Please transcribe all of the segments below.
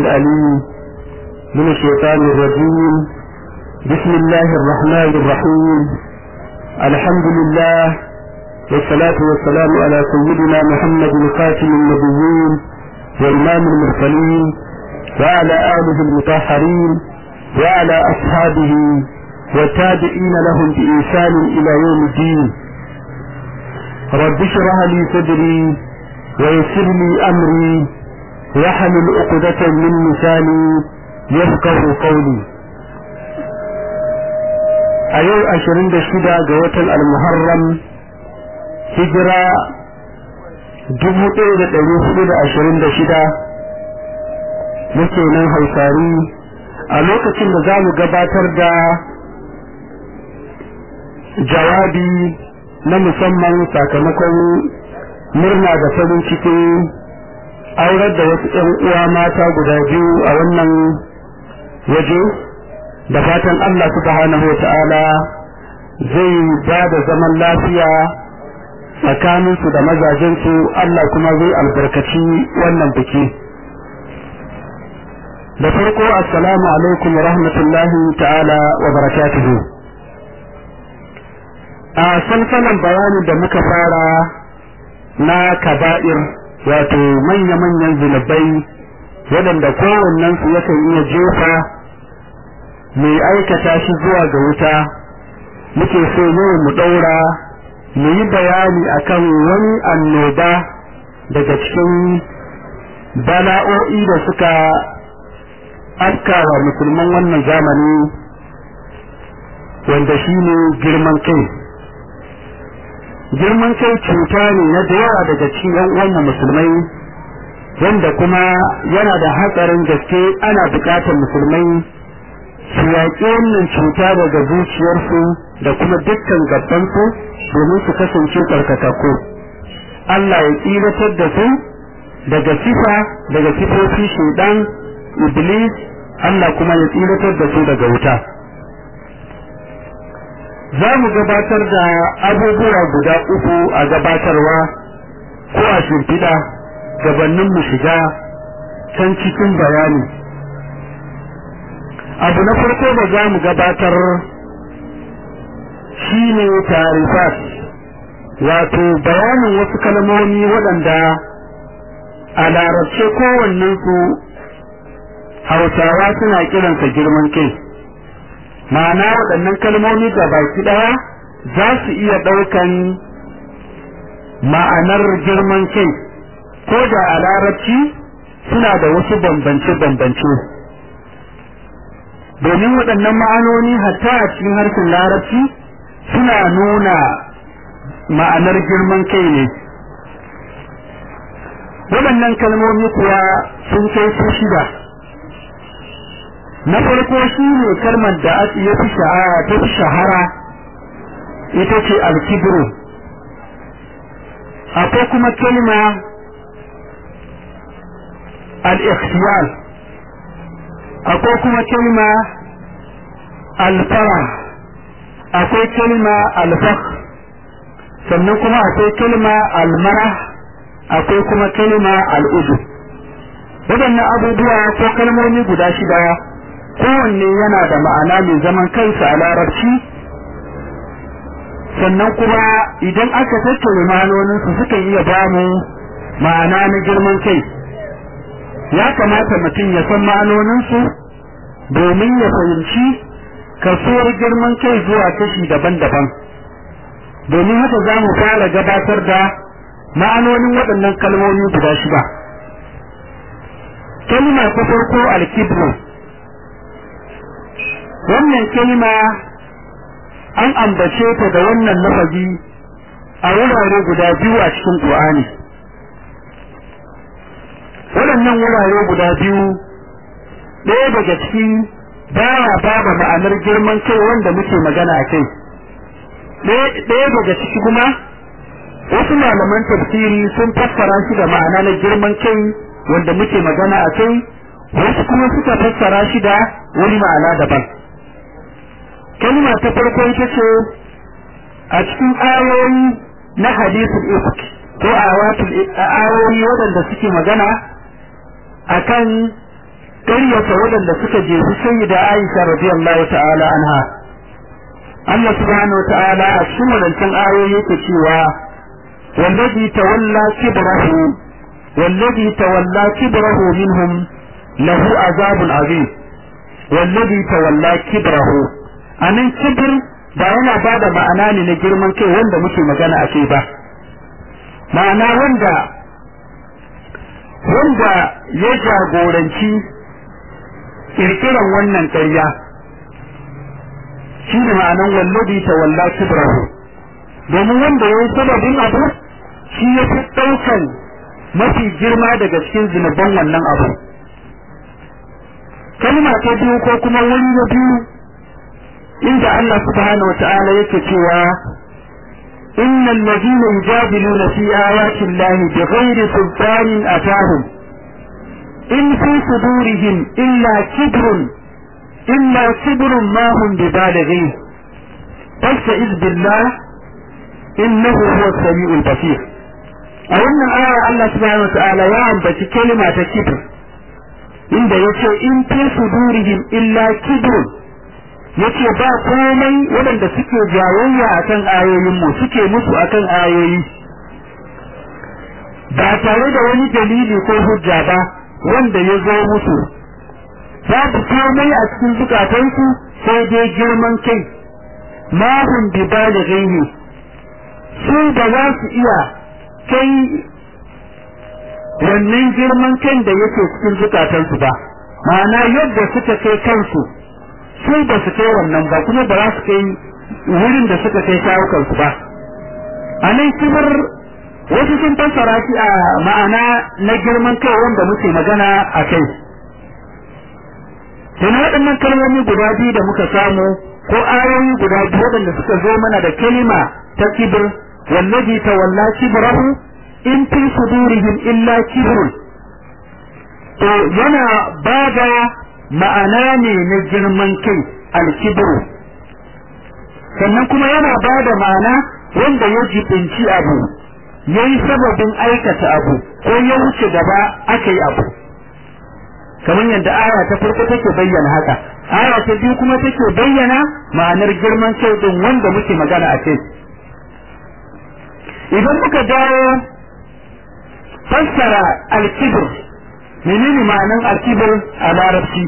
الأليم من الشيطان الرجيم بسم الله الرحمن الرحيم الحمد لله والصلاة والسلام على سيدنا محمد خاتم النبيين وإمام المرسلين وعلى آله المطهرين وعلى أصحابه والتابعين لهم بإنسان إلى يوم الدين رب اشرح لي صدري ويسر لي أمري واحلل عقدة من لساني يفقه قولي a yau ashirin da shida ga watan almuharram hijira dubu ɗaya da ɗari hudu da ashirin da shida muke nan hausari a lokacin da za mu gabatar da jawabi na musamman sakamakon murna da farin cikin aurar da wasu ‘yan uwa mata guda biyu a wannan waje da fatan Allah subhanahu wa ta'ala zai ba da zaman lafiya tsakaninsu da mazajensu Allah kuma zai albarkaci wannan biki. da farko assalamu alaikum wa rahmatullahi ta'ala wa barakatuhu a sansanin bayanin da muka fara na kaba'ir wato manya-manyan zunubai waɗanda kowannensu yakan iya jefa mai aikata shi zuwa ga wuta muke so yau mu ɗaura mu yi bayani akan wani annoba daga cikin bala'o'i da suka afkawa musulman wannan zamani wanda shi ne girman kai girman kai cuta ne na da yawa daga cikin yan uwanmu musulmai wanda kuma yana da hatsarin gaske ana bukatar musulmai su yaƙi wannan cuta daga zuciyarsu da kuma dukkan gabansu domin su kasance tsarkakakku Allah ya tsiratar da su daga sifa daga sifofi shuɗan iblis Allah kuma ya tsiratar da su daga wuta za mu gabatar da abubuwa guda uku a gabatarwa ko a shimfiɗa gabanin mu shiga can cikin bayani abu na farko da za mu gabatar shine tarifat wato bayanin wasu kalmomi waɗanda a larabce kowannensu hausawa suna kiransa girman kai ma'ana waɗannan kalmomi da baki ɗaya za su iya ɗaukan ma'anar girman kai ko da a larabci suna da wasu bambance-bambance domin waɗannan ma'anoni hatta a cikin harshen larabci suna nuna ma'anar girman kai ne waɗannan kalmomi kuwa sun kai su shida na farko shi ne kalmar da ya fi shahara ta fi shahara ita ce alkibru akwai kuma kalma al-ikhtiyal akwai kuma kalma al-fara akwai kalma al-fakh sannan kuma akwai kalma al-marah akwai kuma kalma al-ujub waɗannan abubuwa ko kalmomi guda shida kowanne yana da ma'ana mai zaman kansa a larabci sannan kuma idan aka tattauna ma'anoninsu sukan iya bamu ma'ana na girman kai ya kamata mutum ya san ma'anoninsu domin ya fahimci kasuwar girman kai zuwa kashi daban-daban domin haka za mu fara gabatar da ma'anonin waɗannan kalmomi guda shida kalma ta farko alkibru wannan kalma an ambace ta da wannan lafazi a wurare guda biyu a cikin Qur'ani waɗannan wurare guda biyu ɗaya daga ciki baya baba ma'anar girman kai wanda muke magana a kai ɗaya daga ciki kuma wasu malaman tafsiri sun fassara shi da ma'ana na girman kai wanda muke magana a kai wasu kuma suka fassara shi da wani ma'ana daban kalma ta farko ita ce a cikin ayoyi na hadisul ifk ko awatul ayoyi waɗanda suke magana akan ƙaryata waɗanda suka jefi sayyida Aisha radiyallahu ta'ala anha Allah subhanahu wa ta'ala a cikin wadancan ayoyi yake cewa wallazi tawalla kibrahu wallazi tawalla kibrahu minhum lahu azabun azim wallazi tawalla kibrahu anan kibr ba yana bada ma'ana ne na girman kai wanda muke magana a kai ba ma'ana wanda wanda ya jagoranci kirkiran wannan ƙarya shi ne ma'anan wallabi ta walla kibrahu domin wanda ya yi sababin abu shi ya fi ɗaukan mafi girma daga cikin zunuban wannan abu kalma ta biyu ko kuma wani na biyu inda Allah subhanahu wa ta'ala yake cewa إن الذين يجادلون في آيات الله بغير سلطان أتاهم إن في صدورهم إلا كبر إلا كبر ما هم ببالغيه فاستعذ بالله إنه هو السميع البصير أولا آية الله سبحانه وتعالى يعبد كلمة كبر inda yace in fi sudurihim illa kibrun yace ba komai waɗanda suke jayayya akan ayoyin mu suke musu akan ayoyi ba tare da wani dalili ko hujja ba wanda ya zo musu babu komai a cikin zukatansu sai dai girman kai ma hum bi balighihi su ba za su iya kai wannan girman kan da yake cikin zukatansu ba ma'ana yadda suka kai kansu su ba su kai wannan ba kuma ba za su kai wurin da suka kai kawukansu ba a nan kimar wasu sun fassara shi a ma'ana na girman kai wanda muke magana a kai sai waɗannan kalmomi guda biyu da muka samu ko ayoyi guda biyu waɗanda suka zo mana da kalima ta kibir wallazi tawalla kibrahu in fi sudurihim illa kibrun to yana bada ma'ana ne na girman kai alkibru sannan kuma yana bada ma'ana wanda ya jibinci abu ya yi sababin aikata abu ko ya wuce gaba aka yi abu kamar yadda aya ta farko take bayyana haka aya ta biyu kuma take bayyana ma'anar girman kai din wanda muke magana a kai idan muka dawo fassara alkibir menene ma'anar alkibir a larabci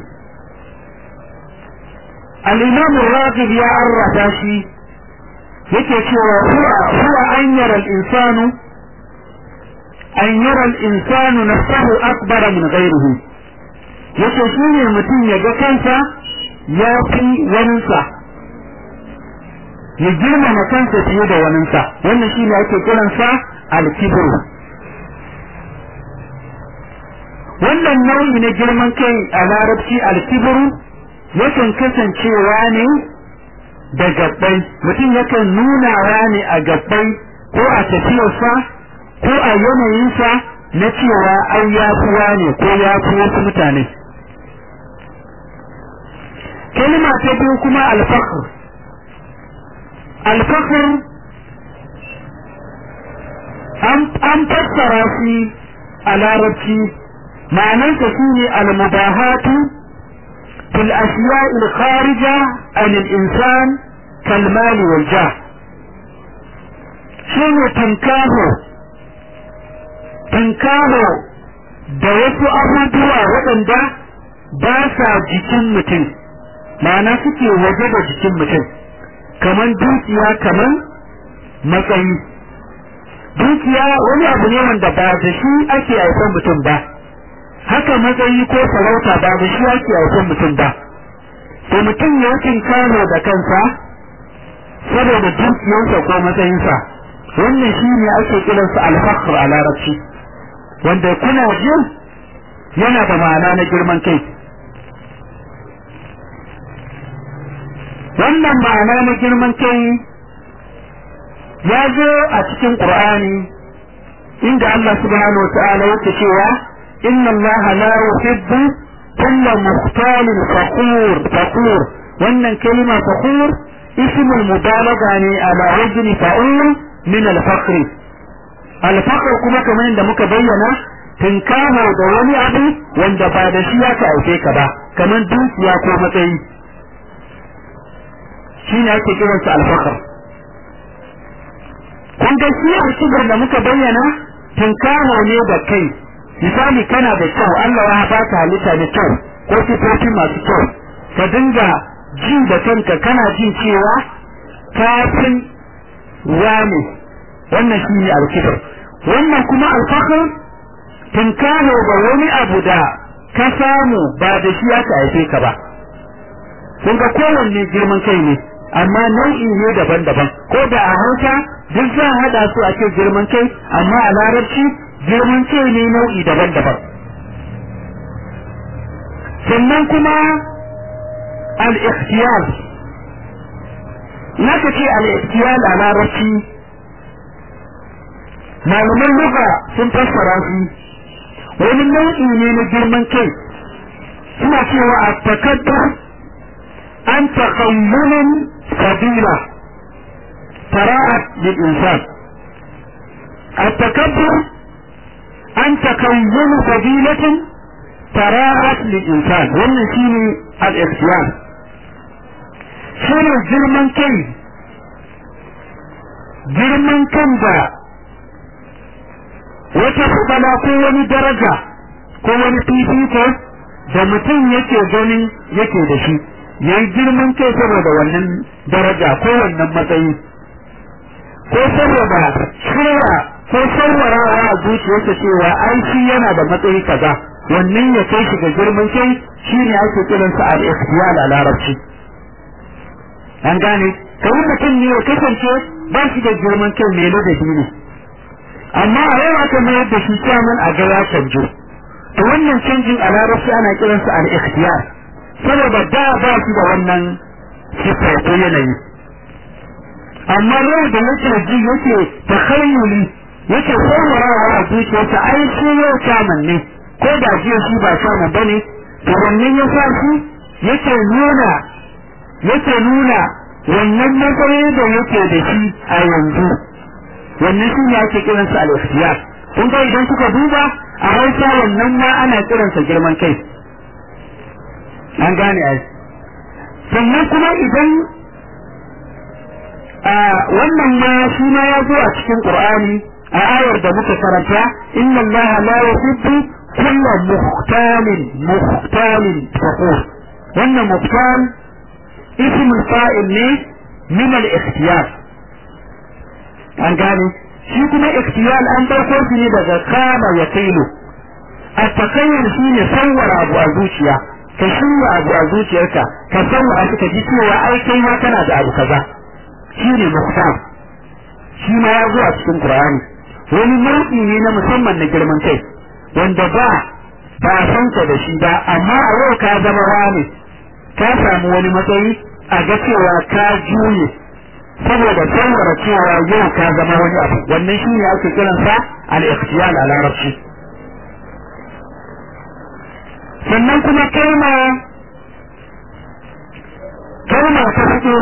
al-imam ar-raghib ya arrafa shi yake cewa huwa huwa an yara al-insanu an yara al-insanu nafsahu akbara min ghayrihi yace shine mutum ya ga kansa ya fi waninsa ya girmama kansa fiye da waninsa wannan shine ake kiransa al-kibru wannan nau'i na girman kai a larabci alkibiru yakan kasancewa ne da gabbai mutum yakan nunawa ne a gabbai ko a tafiyarsa ko a yanayinsa na cewa ai ya ne ko ya fi wasu mutane kalma ta biyu kuma alfakhr alfakhr an fassara shi a larabci معناه فيه المباهاة في الأشياء الخارجة عن الإنسان كالمال والجاه شنو تنكاهو تنكاهو da wasu abubuwa waɗanda ba sa jikin mutum ma'ana suke waje da jikin mutum kamar dukiya kamar matsayi dukiya wani abu ne wanda ba da shi ake haifan mutum ba haka matsayi ko sarauta ba da shi ake haifan mutum ba to mutum ya kano da kansa saboda dukiyarsa ko matsayinsa wannan shi ne ake kiransa alfakhr a larabci wanda kuna jin yana da ma'ana na girman kai wannan ma'ana na girman kai ya zo a cikin qur'ani inda Allah subhanahu wa ta'ala yake cewa إن الله لا يحب كل مختال فخور فخور وأن كلمة فخور اسم المبالغة يعني على وزن فعول من الفخر الفخر كما كمان عندما بينا tinkamo da wani abu wanda ba da shi ya ka aike ka ba kamar dukiya ko matsayi shi ne ake kiransa alfakar kun ga shi alkibar da muka bayyana tinkamo ne da kai misali kana da kyau Allah ya baka halitta da kyau ko sifofi masu kyau ka dinga ji da kanka kana jin cewa kafin wane wannan shi ne alkibar wannan kuma alfakar tinkamo ga wani abu da ka samu ba da shi aka haife ka ba kun ga kowanne girman kai ne amma nau'i ne daban-daban ko da a hausa duk za a haɗa su a ce girman kai amma a larabci girman kai ne nau'i daban-daban sannan kuma al-ikhtiyar na ce al-ikhtiyar a larabci malaman luga sun fassara shi wani nau'i ne na girman kai suna cewa a takaddar an taƙayyunin sabila tara'at lil insan التكبر أن تكون فضيلة تراءت للإنسان wannan shine al-ikhtiyar shine girman kai girman kan da wata fadala ko wani daraja ko wani fifiko da mutum yake ganin yake da shi yayi girman kai saboda wannan daraja ko wannan matsayi ko saboda shirya ko sauwarawa a zuciyarsa cewa ai shi yana da matsayi kaza wannan ya kai shi ga girman kai shine ake kiransa al-ikhtiyal a larabci an gane kawai mutum ne ya kasance ba shi da girman kai mai ladabi ne amma a yau aka mayar da shi kyamun a ga ya canjo to wannan canjin a larabci ana kiransa al-ikhtiyar saboda da ba shi da wannan sifa ko yanayi amma yau da yake ji yake takhayyuli yake saurarawa a zuciyarsa ai shi yau kyamun ne ko da jiya shi ba kyamun bane to wannan ya sa shi yake nuna yake nuna wannan matsayi da yake da shi a yanzu wannan shi ne ake kiransa al-ikhtiyar kun ga idan kuka duba a Hausa wannan ma ana kiransa girman kai an gane ai sannan kuma idan a wannan ma shi ma ya zo a cikin Qur'ani a ayar da muka karanta inna Allah la yuhibbu kulla muhtalin muhtalin fakhur wannan muhtal ismul fa'il ne min al-ikhtiyar an gane shi kuma ikhtiyar an dauko shi ne daga kama ya kailu a takayyar shi ne sawwara abu a zuciya ka shirya abu a zuciyarka ka sawwara shi ka ji cewa ai kai ma kana da abu kaza shi ne muhtam shi ma ya zo a cikin qur'ani wani nau'i ne na musamman na girman kai wanda ba ba san ka da shi ba amma a yau ka zama wani ka samu wani matsayi a ga cewa ka juye saboda tsawara cewa yau ka zama wani abu wannan shi ne ake kiransa al-ikhtiyal a larabci sannan kuma kalma kalma ta fito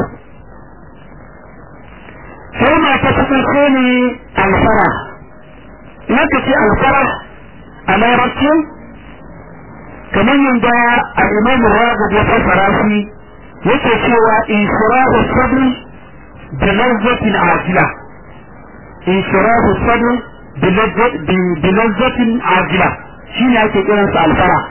kalma ta fito shi ne alfara naka ce alfara a larabci kamar yadda a imam ragab ya fassara shi yake cewa inshirahu sabri da lazzatin ajila inshirahu sabri bi lazzatin ajila shine ake kiransa alfara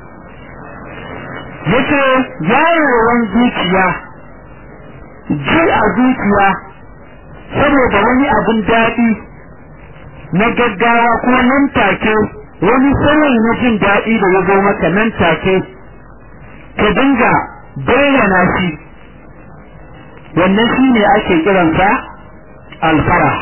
yace yayewan zuciya ji a zuciya saboda wani abin daɗi na gaggawa ko nan take wani sauyi na jin daɗi da ya zo maka nan take ka dinga bayyana shi wannan shi ne ake kiransa alfara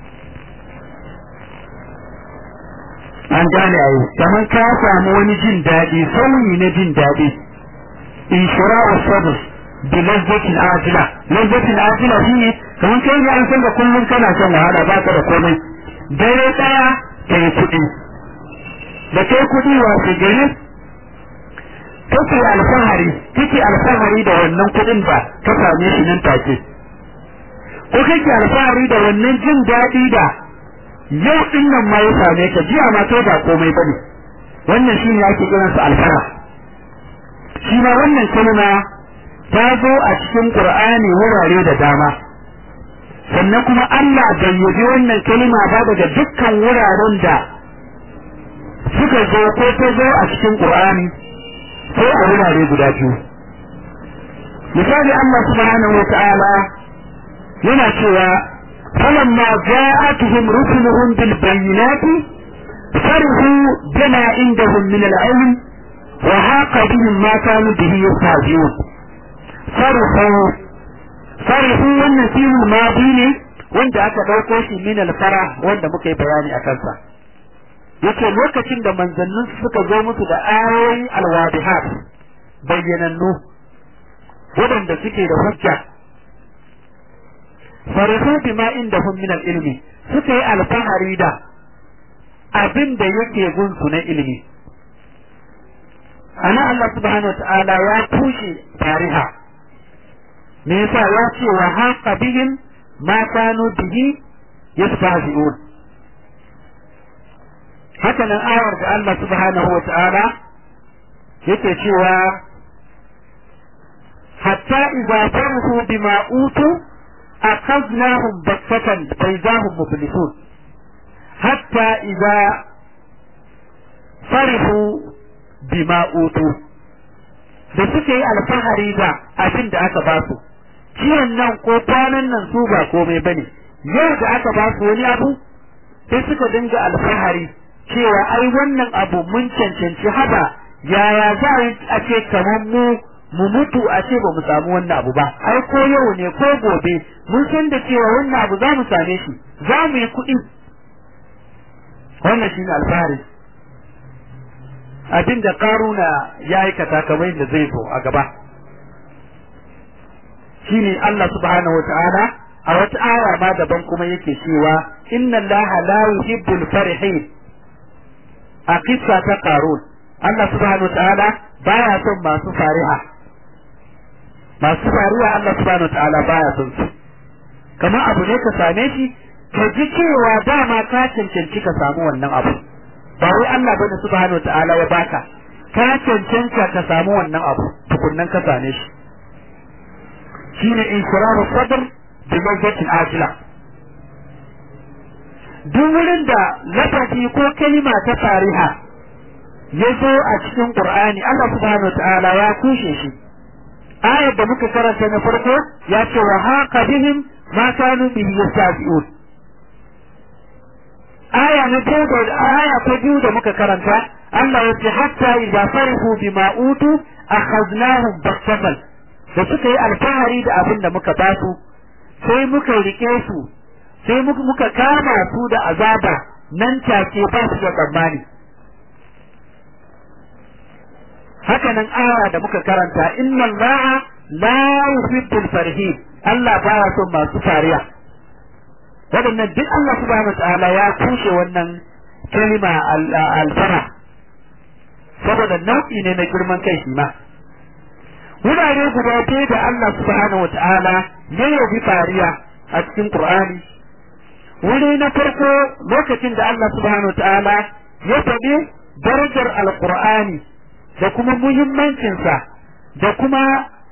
an gane a yi kamar ka samu wani jin daɗi sauyi na jin daɗi inshira'u sabr bi lazzatin ajila lazzatin ajila shine kamar kai ne an san da kullum kana son wahala ba ka da komai dare daya ka yi kuɗi da kai kuɗi wasu gari kake alfahari kake alfahari da wannan kuɗin ba ka same shi nan take ko kake alfahari da wannan jin daɗi da yau din nan ma ya same ka jiya ma kai ba komai bane wannan shine ake kiransa alfara shi ma wannan kalma ta zo a cikin Qur'ani wurare da dama sannan kuma Allah bai yabi wannan kalma ba daga dukkan wuraren da suka zo ko ta zo a cikin Qur'ani sai a wurare guda biyu misali Allah subhanahu wa ta'ala yana cewa falamma ja'atuhum rusuluhum bil bayyinati farihu bima indahum min al-ilm wa haqa bihim ma kanu bihi yastahzi'un farihu farihu wannan fi'il madi ne wanda aka dauko shi min al-fara wanda muka yi bayani a kansa yace lokacin da manzannin suka zo musu da ayoyi al-wadihat bayyanannu waɗanda suke da hujja farihu bima indahum min al-ilmi suka yi alfahari da abin da yake gunsu na ilimi ana Allah subhanahu wa ta'ala ya tushe tariha me yasa ya ce wa haqa bihim ma kanu bihi yastahzi'un haka nan ayar da Allah subhanahu wa ta'ala yake cewa حتى إذا فرحوا بما أوتوا أخذناهم بغتة فإذا هم مبلسون حتى إذا فرحوا بما أوتوا da suke yi alfahari da abin da aka ba su ciwon nan ko kwanan nan su ba komai ba ne yau da aka ba su wani abu sai suka dinga alfahari cewa ai wannan abu mun cancanci haba yaya za a ce kamar mu mu mutu a ce ba mu samu wannan abu ba ai ko yau ne ko gobe mun san da cewa wannan abu za mu same shi za mu yi kuɗi wannan shi ne alfahari abin da karuna ya aikata kamar yadda zai zo a gaba shi ne Allah subhanahu wata'ala a wata aya ma daban kuma yake cewa inna allaha la yuhibbul farihin a kissa ta karun Allah subhanahu wata'ala baya son masu fariha masu faruwa Allah subhanahu ta'ala baya son su kamar abu ne ka same shi ka ji cewa dama ka cancanci ka samu wannan abu ba wai Allah bane subhanahu ta'ala ya baka ka cancanta ka samu wannan abu tukunnan ka same shi shine inshiraru sadr bi mazzatin ajila duk wurin da lafazi ko kalima ta tariha ya zo a cikin Qur'ani Allah subhanahu ta'ala ya kushe shi ayar da muka karanta na farko ya ce wa haka bihim ma kanu bihi yastabi'un aya na biyu da aya ta biyu da muka karanta Allah ya ce hatta idza farihu bima utu akhadnahum baktatan da suka yi alfahari da abin da muka ba su sai muka rike su sai muka kama su da azaba nan take ba su da tsammani haka nan aya da muka karanta inna allaha la yuhibbul farihin Allah baya son masu fariya waɗannan duk Allah subhanahu ta'ala ya kushe wannan kalima alfara saboda nau'i ne na girman kai shi ma wurare guda biyu da Allah subhanahu ta'ala ya yabi fariya a cikin Qur'ani wuri na farko lokacin da Allah subhanahu ta'ala ya faɗi darajar alqur'ani da kuma muhimmancinsa da kuma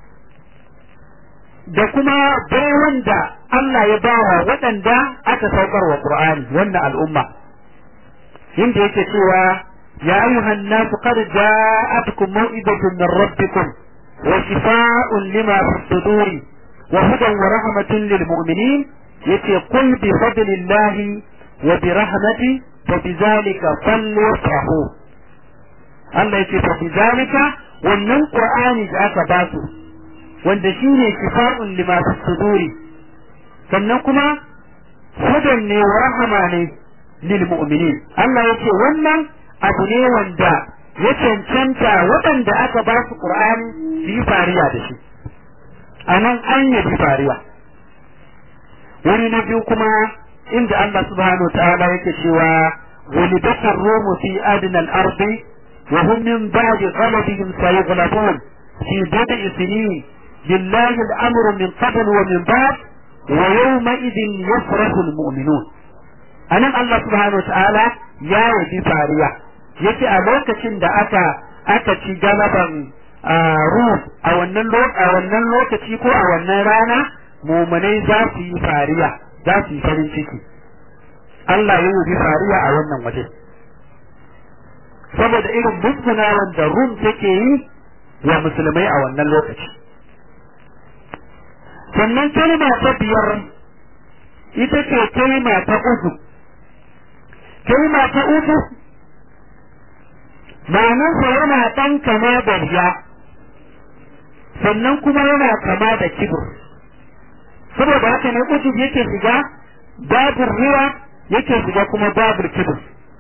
da kuma baiwan da Allah ya bawa waɗanda aka saukar wa Qur'ani wannan al'umma inda yake cewa ya ayyuhan nasu qad ja'atkum maw'idatun min rabbikum wa shifaa'un lima fi suduri wa hudan wa rahmatun lil mu'minin yace qul bi fadlillahi wa bi rahmati fa bi dhalika falyafrahu Allah yake fa bizalika wannan Qur'ani da aka ba su wanda shine shifa'un lima fi suduri sannan kuma hudan ne wa rahama ne lil mu'minin Allah yake wannan abu ne wanda ya cancanta waɗanda aka ba su Qur'ani su yi fariya da shi anan an yi fariya wani na biyu kuma inda Allah subhanahu wa ta'ala yake cewa ولدت الروم في أدنى الأرض وهم من بعد غلبهم سيغلبون في بضع سنين لله الأمر من قبل ومن بعد ويومئذ يفرح المؤمنون anan Allah subhanahu ta'ala ya yabi fariya yace a lokacin da aka aka ci galaban ruh a wannan a wannan lokaci ko a wannan rana mumunai za su yi fariya za su yi farin ciki Allah ya yabi fariya a wannan waje saboda irin musgunawan da rum take yi wa musulmai a wannan lokaci sannan kalma ta biyar ita ce kalma ta uku kalma ta uku ma'anarsa yana ɗan kama da riya sannan kuma yana kama da kibir saboda haka ne uku yake shiga babur riya yake shiga kuma babur kibir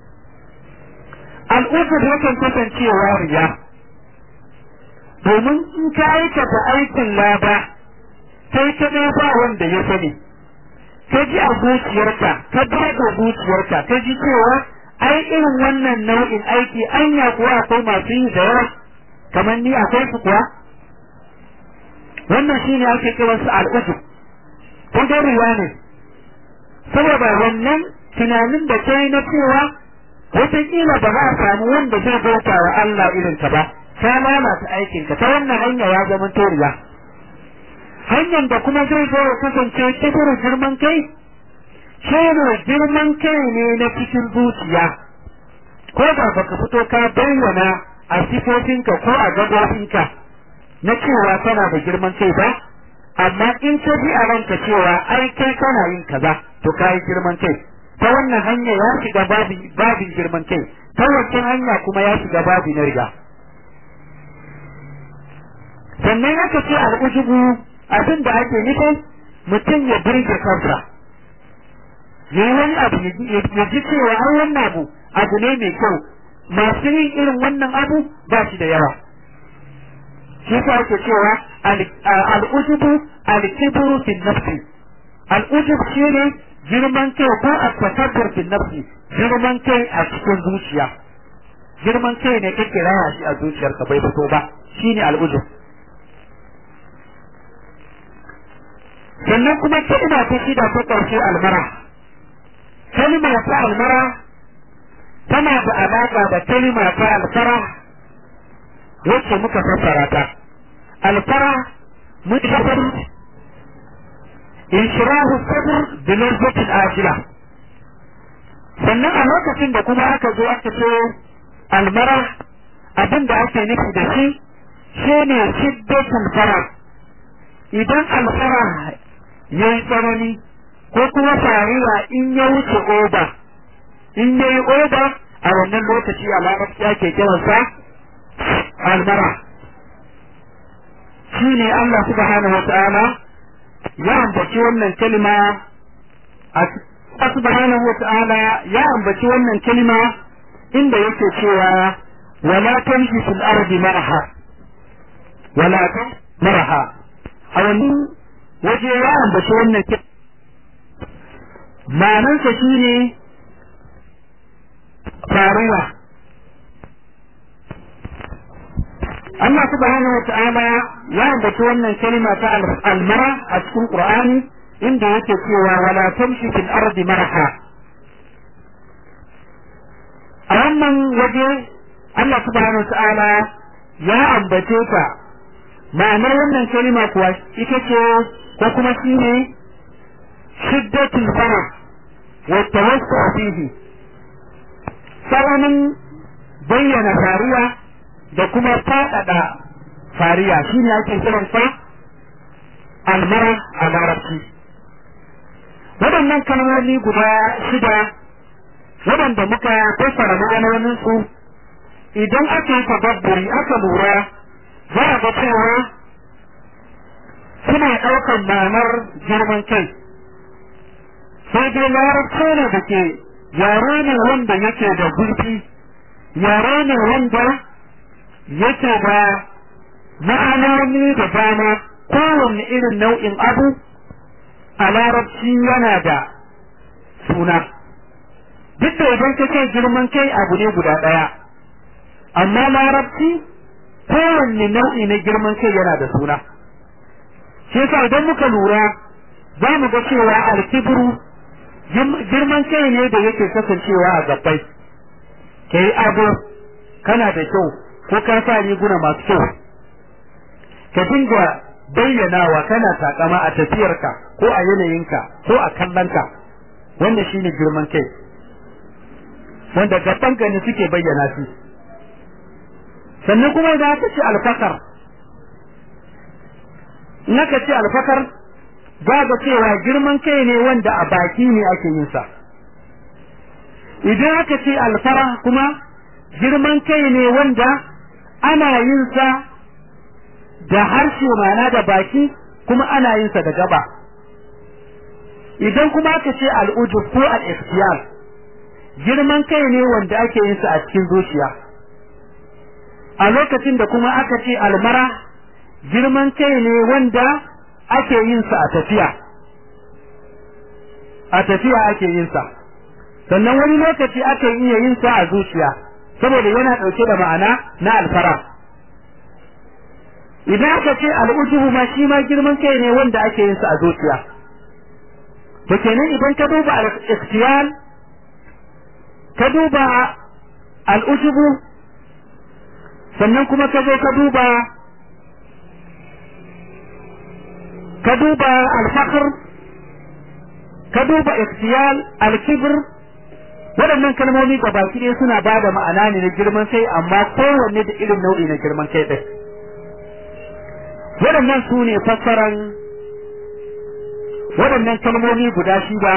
al'udur yakan kasancewa riya domin in ka aikata aikin laba sai ka ba wanda ya sani ka ji a zuciyarka ka daga zuciyarka ka ji cewa ai irin wannan nau'in aiki anya kuwa akwai masu yi da yawa kamar ni akwai su kuwa wannan shine ake kiran su al'udu kun ga riya ne saboda wannan tunanin da kai na cewa wataƙila ba za a samu wanda zai bauta wa Allah irin ka ba ka lalata aikinka ta wannan hanya ya zama toriya hanyar da kuma zai zo ya kasance kibirin girman kai shi girman kai ne na cikin zuciya ko da baka fito ka bayyana a sifofinka ko a gabobinka na cewa kana da girman kai ba amma in ka ji a ranka cewa ai kai kana yin kaza to ka yi girman kai ta wannan hanya ya shiga babin girman kai ta wancan hanya kuma ya shiga babi na riga sannan aka ce al'ujubu abin da ake nufi mutum ya birge kansa ya yi wani abu ya ji cewa an wannan abu abu ne mai kyau masu yin irin wannan abu ba shi da yawa shi sa ake cewa al'ujubu al-kibru fi nafsi al'ujub shi ne girman kai ko a takabbur fi nafsi girman kai a cikin zuciya girman kai ne kake raya shi a zuciyarka bai fito ba shine al'ujub sannan kuma kalma ta shida ta ƙarshe almara kalma ta almara tana da alaƙa da kalma ta alfara wacce muka fassara ta alfara mutabar inshirahu sabr bi lazzatin ajila sannan a lokacin da kuma aka zo aka ce almara abin da ake nufi da shi shine shiddatul fara idan alfara ya yi tsanani ko kuma fariya in ya wuce oba in ya yi oba a wannan lokaci a larabci ake kiransa almara shi ne Allah subhanahu wa ta'ala ya ambaci wannan kalma a subhanahu wa ta'ala ya ambaci wannan kalma inda yake cewa wala tamshi fil ardi maraha wala maraha a wani waje ya ambaci wannan kalma ma'anarsa shi ne faruwa Allah subhanahu wa ta'ala ya ambaci wannan kalma ta almara a cikin Qur'ani inda yake cewa wala tamshi fil ardi maraha a wannan waje Allah subhanahu wa ta'ala ya ambace ta ma'anar wannan kalma kuwa ita ce ko kuma shi ne shiddatul farah wa tawassu fihi tsananin bayyana fariya da kuma faɗaɗa fariya shi ne ake kiran sa almara a larabci waɗannan kalmomi guda shida waɗanda muka fassara ma'anonin su idan aka yi tadabburi aka lura za a ga cewa suna ɗaukar ma'anar girman kai sai dai larabci ne da ke yare ne wanda yake da gurfi yare ne wanda yake da ma'anoni da dama kowanne irin nau'in abu a larabci yana da suna duk da idan ka ce girman kai abu ne guda ɗaya amma larabci kowanne nau'i na girman kai yana da suna shi yasa idan muka lura za mu ga cewa alkibru girman kai ne da yake kasancewa a gabbai ka yi ado kana da kyau ko ka sa riguna masu kyau ka dinga bayyanawa kana takama a tafiyarka ko a yanayinka ko a kallonka wanda shine girman kai wanda gabanka ne suke bayyana shi sannan kuma idan aka ce alfakar in aka ce alfakar za ga cewa girman kai ne wanda a baki ne ake yin sa idan aka ce alfara kuma girman kai ne wanda ana yin sa da harshe mana da baki kuma ana yin sa da gaba idan kuma aka ce al'ujub ko al-ikhtiyar girman kai ne wanda ake yin sa a cikin zuciya a lokacin da kuma aka ce almara girman kai ne wanda ake yin sa a tafiya a tafiya ake yin sa sannan wani lokaci ake iya yin sa a zuciya saboda yana ɗauke da ma'ana na alfara idan aka ce al'ujubu ma shi ma girman kai ne wanda ake yin sa a zuciya to kenan idan ka duba al-ikhtiyar ka duba al'ujubu sannan kuma ka zo ka duba ka duba alfakar ka duba ikhtiyal alkibir waɗannan kalmomi ga baki ɗaya suna ba da ma'ana ne na girman kai amma kowanne da irin nau'i na girman kai ɗin waɗannan su ne fassaran waɗannan kalmomi guda shida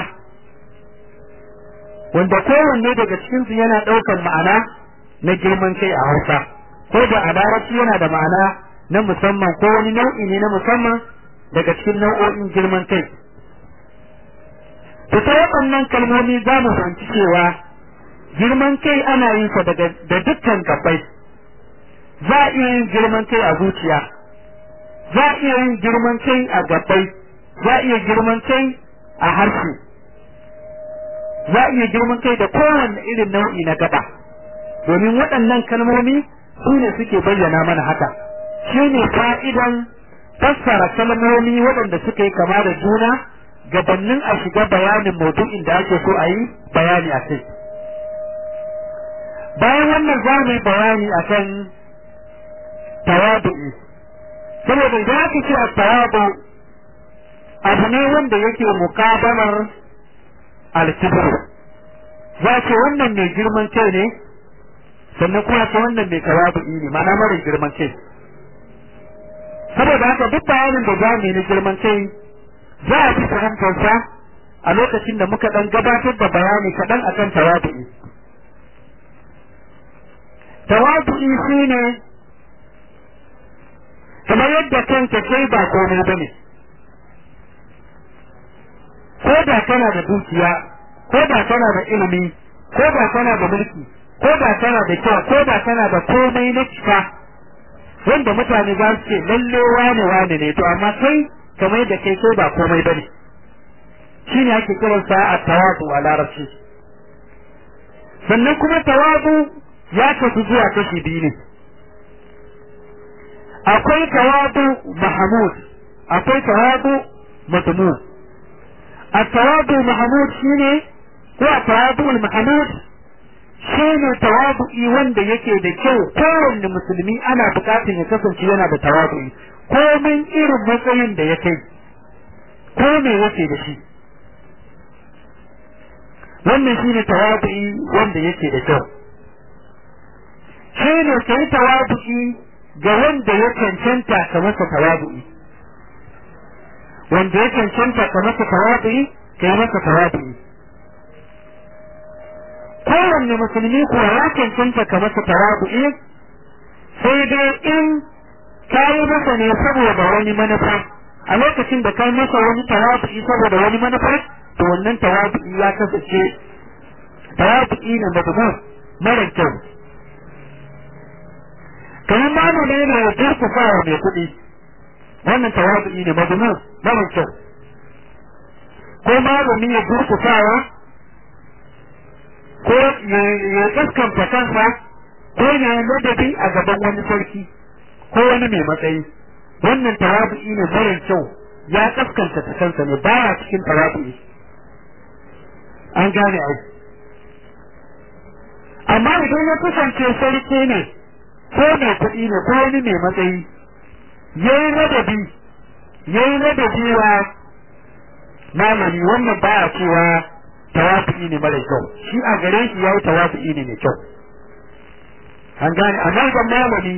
wanda kowanne daga cikinsu yana ɗaukar ma'ana na girman kai a hausa ko da a larabci yana da ma'ana na musamman ko wani nau'i ne na musamman daga cikin nau'o'in girman kai to ta waɗannan kalmomi za mu fahimci cewa girman kai ana yin sa daga da dukkan gabbai za a iya yin girman kai a zuciya za a iya yin girman kai a gabbai za a iya girman kai a harshe za a iya girman kai da kowanne irin nau'i na gaba domin waɗannan kalmomi su ne suke bayyana mana haka shi ne fa'idan fassara kalmomi waɗanda suka yi kama da juna gabannin a shiga bayanin maudu'in da ake so a yi bayani a kai bayan wannan za mu yi bayani a kan tawadu'i saboda idan aka ce a tawadu abu ne wanda yake mukabalar alkibir za ce wannan mai girman kai ne sannan kuma ta wannan mai tawadu'i ne ma'ana mara girman kai saboda haka duk bayanin da za mu yi na girman kai za a fi fahimtarsa a lokacin da muka ɗan gabatar da bayani kaɗan akan tawadu'i tawadu'i shi ne kamar yadda kanka kai ba komai ba ne ko da kana da dukiya ko da kana da ilimi ko da kana da mulki ko da kana da kyau ko da kana da komai na cika wanda mutane za su ce lalle wane wane ne to amma kai kamar da kai kai ba komai ba ne shi ne ake kiransa a tawadu a larabci sannan kuma tawadu ya kasu zuwa kashi biyu ne akwai tawadu mahamud akwai tawadu mazmum a tawadu mahamud shine ko a tawadu mahamud shine tawadu'i wanda yake da kyau kowanne musulmi ana bukatar ya kasance yana da tawadu'i komin irin matsayin da ya kai ko me yake da shi wannan shine tawadu'i wanda yake da kyau shine kai tawadu'i ga wanda ya cancanta ka masa tawadu'i wanda ya cancanta ka masa tawadu'i ka yi masa tawadu'i kowanne musulmi kuwa ya cancanta ka masa tawadu'i sai dai in ka yi masa ne saboda wani manufa a lokacin da kai masa wani tawadu'i saboda wani manufa to wannan tawadu'i ya kasance tawadu'i ne madmu mara kyau kamar malami ne ya durkusa wa mai kuɗi wannan tawadu'i ne madmu mara kyau ko malami ya durkusawa ko ya kaskanta kansa ko ya ladabi a gaban wani sarki ko wani mai matsayi wannan tawadu'i ne mara kyau ya kaskanta ta kansa ne baya cikin tawadu'i an gane ai amma idan ya kasance sarki ne ko mai kuɗi ne ko wani mai matsayi yayi ladabi yayi ladabi wa malami wannan ba a cewa tawafi ne mara kyau shi a gare shi yayi tawafi ne mai kyau an gane amma idan malami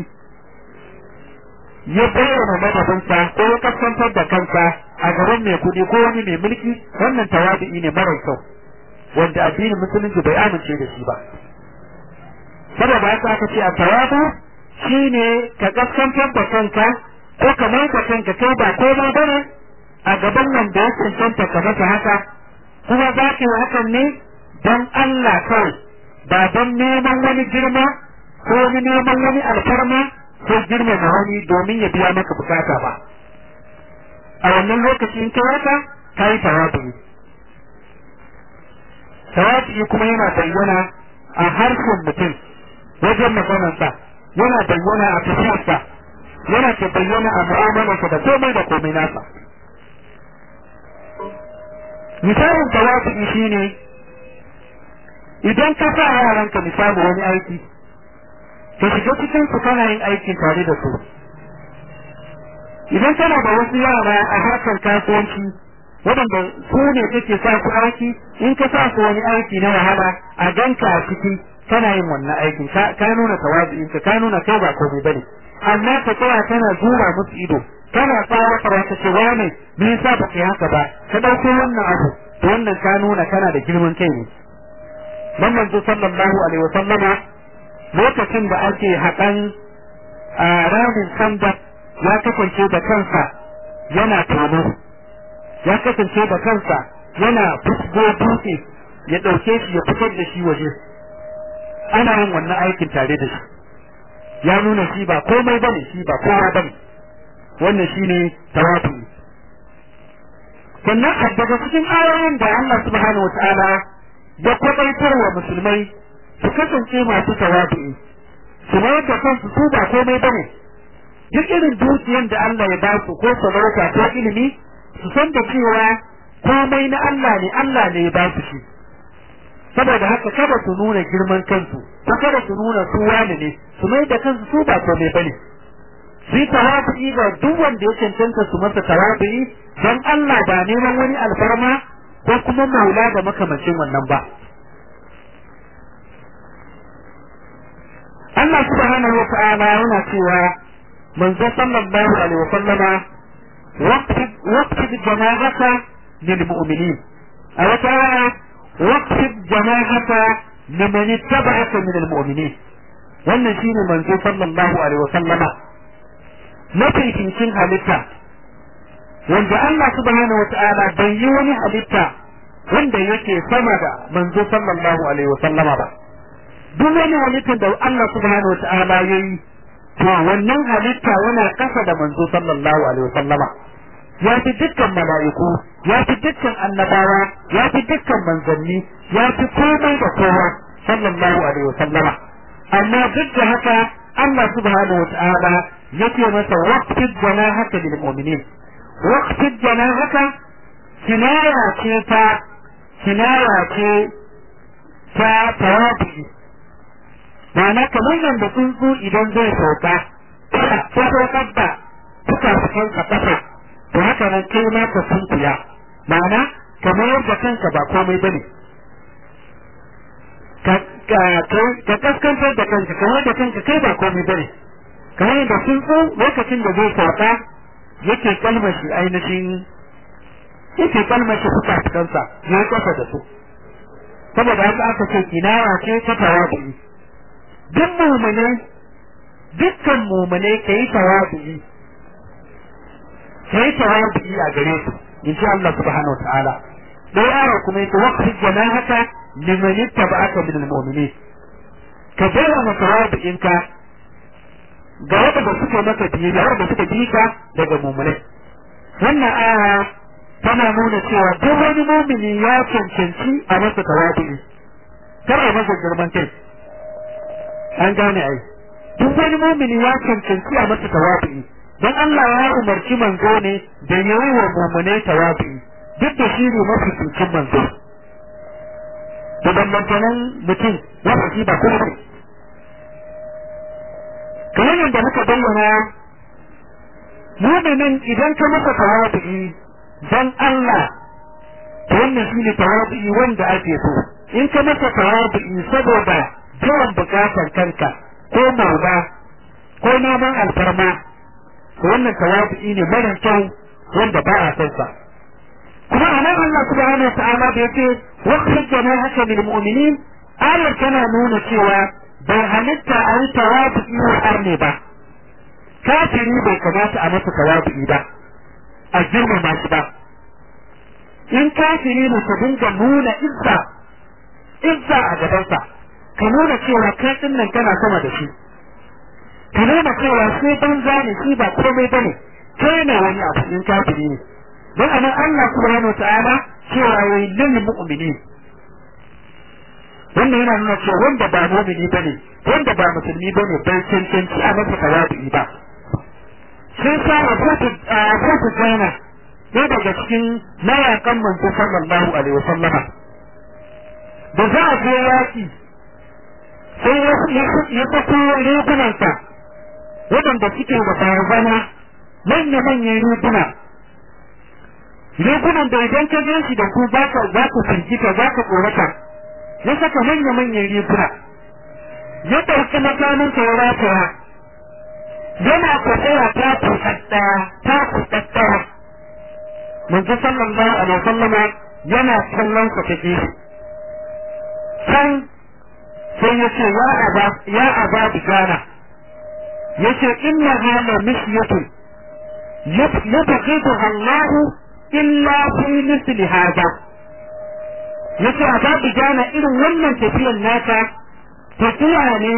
ya bayyana madadinsa ko ya kaskantar da kansa a gaban mai kuɗi ko wani mai mulki wannan tawafi ne mara kyau wanda addinin musulunci bai amince da shi ba saboda haka aka ce a tawafu shine ka kaskantar da kanka ko ka mai da kanka kai ba komai bane a gaban wanda ya cancanta ka masa haka kuma za ka yi hakan ne don Allah kawai ba don neman wani girma ko wani neman wani alfarma ko girmama wani domin ya biya maka bukata ba a wannan lokaci in kai haka ka yi tawafi tawafi kuma yana bayyana a harshen mutum wajen maganarsa yana bayyana a tafiyarsa yana ke bayyana a mu'amalarsa da komai da komai nasa misalin tawafi shine idan ka sa yaranka misali wani aiki ka shiga cikin su kana yin aikin tare da su idan kana da wasu yara a harkar kasuwanci waɗanda su ne kake sa su aiki in ka sa su wani aiki na wahala a ganka a ciki kana yin wannan aikin ka nuna tawazu'in ka ka nuna kai ba komai bane amma ka tsaya kana zura musu ido kana tsara fara ka ce wane me yasa ba kai haka ba ka dauko wannan abu to wannan ka nuna kana da girman kai ne dan manzo sallallahu alaihi wa sallama lokacin da ake haƙan a ramin sanda ya kasance da kansa yana tono ya kasance da kansa yana fusgo dutse ya ɗauke shi ya fitar da shi waje ana yin wannan aikin tare da shi ya nuna shi ba komai bane shi ba kowa bane wannan shine tawafi sannan daga cikin ayoyin da Allah subhanahu wataala ya kwaitar wa musulmai su kasance masu tawafi su mayar da kansu su ba komai bane duk irin dukiyan da Allah ya ba su ko sarauta ko ilimi su san da cewa komai na Allah ne Allah ne ya ba su shi saboda haka kada su nuna girman kansu ko kada su nuna su wani ne su mai da kansu su ba komai bane su yi tawafi ga duk wanda ya cancanta su masa tawafi don Allah ba neman wani alfarma ko kuma maula da makamancin wannan ba Allah subhanahu wa ta'ala yana cewa manzo sallallahu alaihi wa sallama waqtid jama'aka lil mu'minin a wata aya waqtid jama'aka liman ittaba'aka min al mu'minin wannan shine manzo sallallahu alaihi wa sallama mafificin halitta wanda Allah subhanahu wa ta'ala bai yi wani halitta wanda yake sama da manzo sallallahu alaihi wa sallama ba duk wani halittar da Allah subhanahu wa ta'ala ya yi to wannan halitta yana kasa da manzo sallallahu alaihi wa sallama ya fi dukkan mala'iku ya fi dukkan annabawa ya fi dukkan manzanni ya fi komai da kowa sallallahu alaihi wa sallama amma duk da haka Allah subhanahu wa ta'ala yake masa waqtid janahaka lil mu'minin waqtid janahaka kinaya ce ta kinaya ce ta tawabi ma'ana kamar yadda tsuntsu idan zai sauka ta saukar da suka fitan ka kasa to haka nan kai ma ka sunkuya ma'ana kamar yadda kanka ba komai bane ka kaskantar da kanka kamar da kanka kai ba komai bane kamar yadda tsuntsu lokacin da zai sauka yake kalmashi ainihin yake kalmashi suka fitansa ya kasa da su saboda haka aka ce kinaya ce ta tawabi duk mumune dukkan mumune ka yi tawabi ka yi tawabi a gare su in ji Allah subhanahu wa ta'ala dai aya kuma yake waqti janahaka liman ittaba'aka min al-mu'minin ka bayyana tawabi'in ka ga wanda suke maka biyayya wanda suka bi ka daga mumune wannan aya tana nuna cewa duk wani mumini ya cancanci a masa tawabi'i kar a masa girman kai an gane ai duk wani mumini ya cancanci a masa tawabi'i dan Allah ya umarci manzo ne da yayi wa mumune tawabi'i duk da shi ne mafi cikin manzo da bambantanen mutum wanda shi ba kuma ne kamar yadda muka bayyana muminin idan ka masa tawadu'i dan Allah to wannan shine tawadu'i wanda ake so in ka masa tawadu'i saboda biyan bukatar kanka ko maula ko neman alfarma to wannan tawadu'i ne mara kyau wanda ba a son sa kuma a nan Allah subhanahu ta'ala da yake waqfid janahaka lil mu'minin ayar tana nuna cewa bai halitta a yi tawadu'i wa arne ba kafiri bai kamata a masa tawadu'i ba a girmama shi ba in kafiri ne ka dinga nuna izza izza a gabansa ka nuna cewa kai din nan kana sama da shi ka nuna cewa sai banza ne shi ba komai bane kai ne wani abu in kafiri ne don anan Allah subhanahu ta'ala cewa yayi lil mu'minin wannan yana nuna cewa wanda ba mu'mini bane wanda ba musulmi bane bai cancanci a masa tawadu'i ba sai sa Abu Sufyan ne daga cikin mayakan manzo sallallahu alaihi wasallama da za a je yaki sai ya fito rigunansa waɗanda suke da barazana manya-manyan riguna rigunan da idan ka gan shi da ku za ka za ku firgita za ka tsorata ya saka manya-manyan riguna ya ɗauki makaminsa ya rataya yana tafiya ta kuɗaɗɗaya ta kuɗaɗɗaya manzo sallallahu alaihi wasallama yana kallon sa ta gefe can sai ya ce ya aba ya aba bigana ya ce inna hana misyatun yubghiduha Allah illa fi misli hada ya ce aba bigana irin wannan tafiyan nata tafiya ne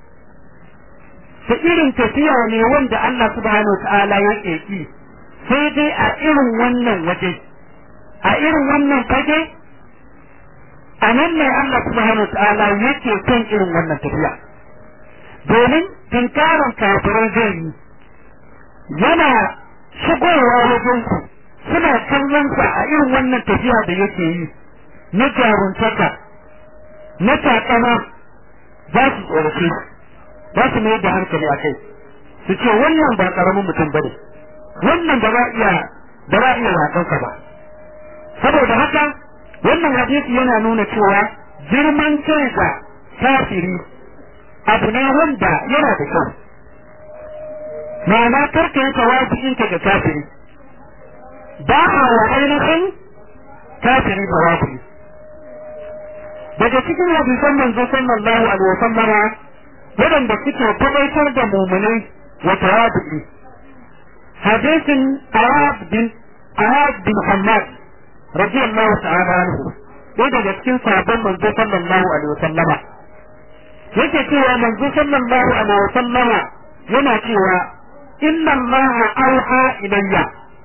ta irin tafiya ne wanda Allah subhanahu wa ta'ala ya ƙeƙi sai dai a irin wannan waje a irin wannan fage a nan ne Allah subhanahu wa ta'ala yake son irin wannan tafiya domin tinkarin kafirai zai yi yana shigowa wajen ku suna kallon sa a irin wannan tafiya da yake yi na jaruntaka na takama za su tsorace za su mai da hankali a kai su ce wannan ba karamin mutum bane wannan ba za iya ba za iya yakansa ba saboda haka wannan hadisi yana nuna cewa girman kai ga kafiri abu ne wanda yana da kyau ma'ana karka yi tawazu'in ka ga kafiri ba a wa ainihin kafiri tawazu'i daga cikin hadisan manzo sallallahu alaihi wasallama waɗanda suke tabbatar da mumunai wa tawadu'i hadisin Arab bin Arab bin Hammad radiyallahu ta'ala anhu ɗaya daga cikin sabon manzo sallallahu alaihi wasallama yake cewa manzo sallallahu alaihi wasallama yana cewa inna Allah auha ilayya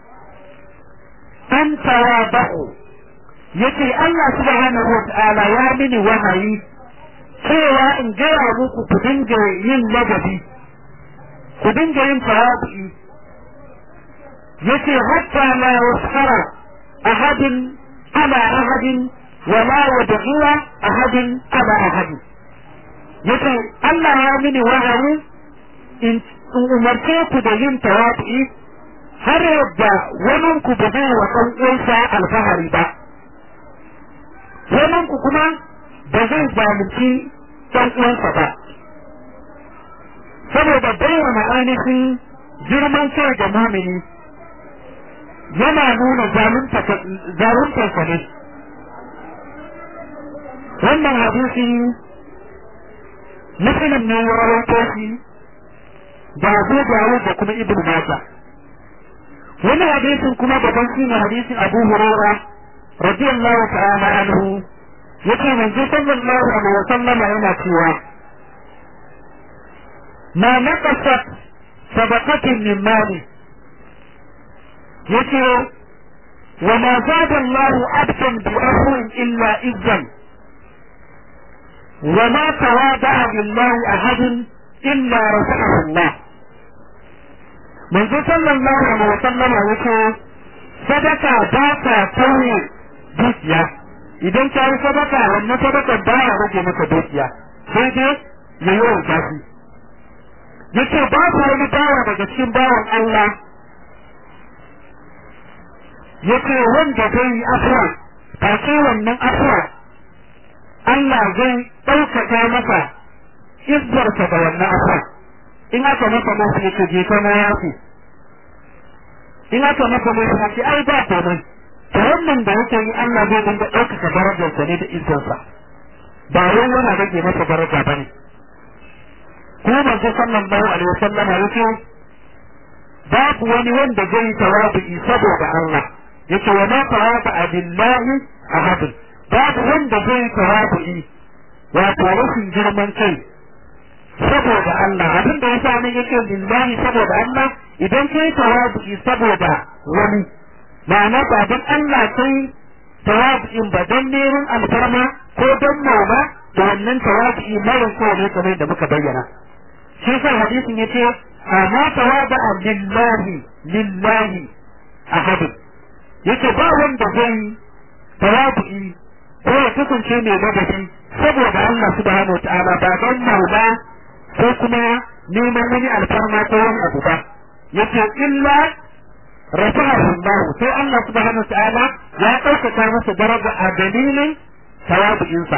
an tawaba'u yace Allah subhanahu wa ta'ala ya mini wahayi cewa in gaya muku ku dinga yin ladabi ku dinga yin tawadu'i yace hatta la yuskhara ahadin ala ahadin wa la yadghira ahadin ala ahadin yace Allah ya mini wahayi in umarce ku da yin tawadu'i har yadda wani ku ba zai wa ɗan uwansa alfahari ba wani ku kuma ba zai zalunci ɗan uwansa ba saboda bayyana ainihin girman kai da mumini yana nuna zaluntarsa ne wannan hadisi musulun ne ya rawaito shi da abu dawo da kuma ibn Majah wani hadisin kuma daban shi ne hadisin abu hurairah radiyallahu ta'ala anhu yake manzo sallallahu alaihi wasallam yana cewa ma naqasat sadaqatin min mali yace wa ma zada Allah abdan bi afwin illa izzan wa ma tawada'a lillahi ahadun illa rafa'ahu Allah manzo sallallahu alaihi wasallam yace sadaka ba ta tauye dukiya idan ka yi sadaka wannan sadaka ba ya rage maka dukiya sai dai ya yi wanka shi yace babu wani bawa daga cikin bawan Allah yace wanda zai yi afuwa ba sai wannan afuwa Allah zai ɗaukaka masa izzarsa da wannan afuwa in aka masa mafi yake je ta na yafi in aka masa mafi yake ai ba komai to wannan da yake yi Allah zai dinga ɗaukaka darajarsa ne da izzarsa ba wai yana rage masa daraja ba ne kuma manzo sallallahu alaihi wasallam yake babu wani wanda zai tawabi saboda Allah yake wa ma tawaba billahi ahad babu wanda zai tawabi wato rashin girman kai saboda Allah abin da yasa nan yake billahi saboda Allah idan kai tawabi saboda wani ma'ana ba don Allah kai tawabi'in ba don neman alfarma ko don mauma da wannan tawabi'i mara kyau ne kamar da muka bayyana shi sa hadisin yace amma tawada'a lillahi lillahi ahad yace ba wanda zai tawabi'i ko ya kasance mai ladabi saboda Allah subhanahu wataala ba don mauma ko kuma neman wani alfarma ko wani abu ba yace illa rafa'ahu Allah sai Allah subhanahu ta'ala ya ɗaukaka masa daraja a dalilin tawabu'insa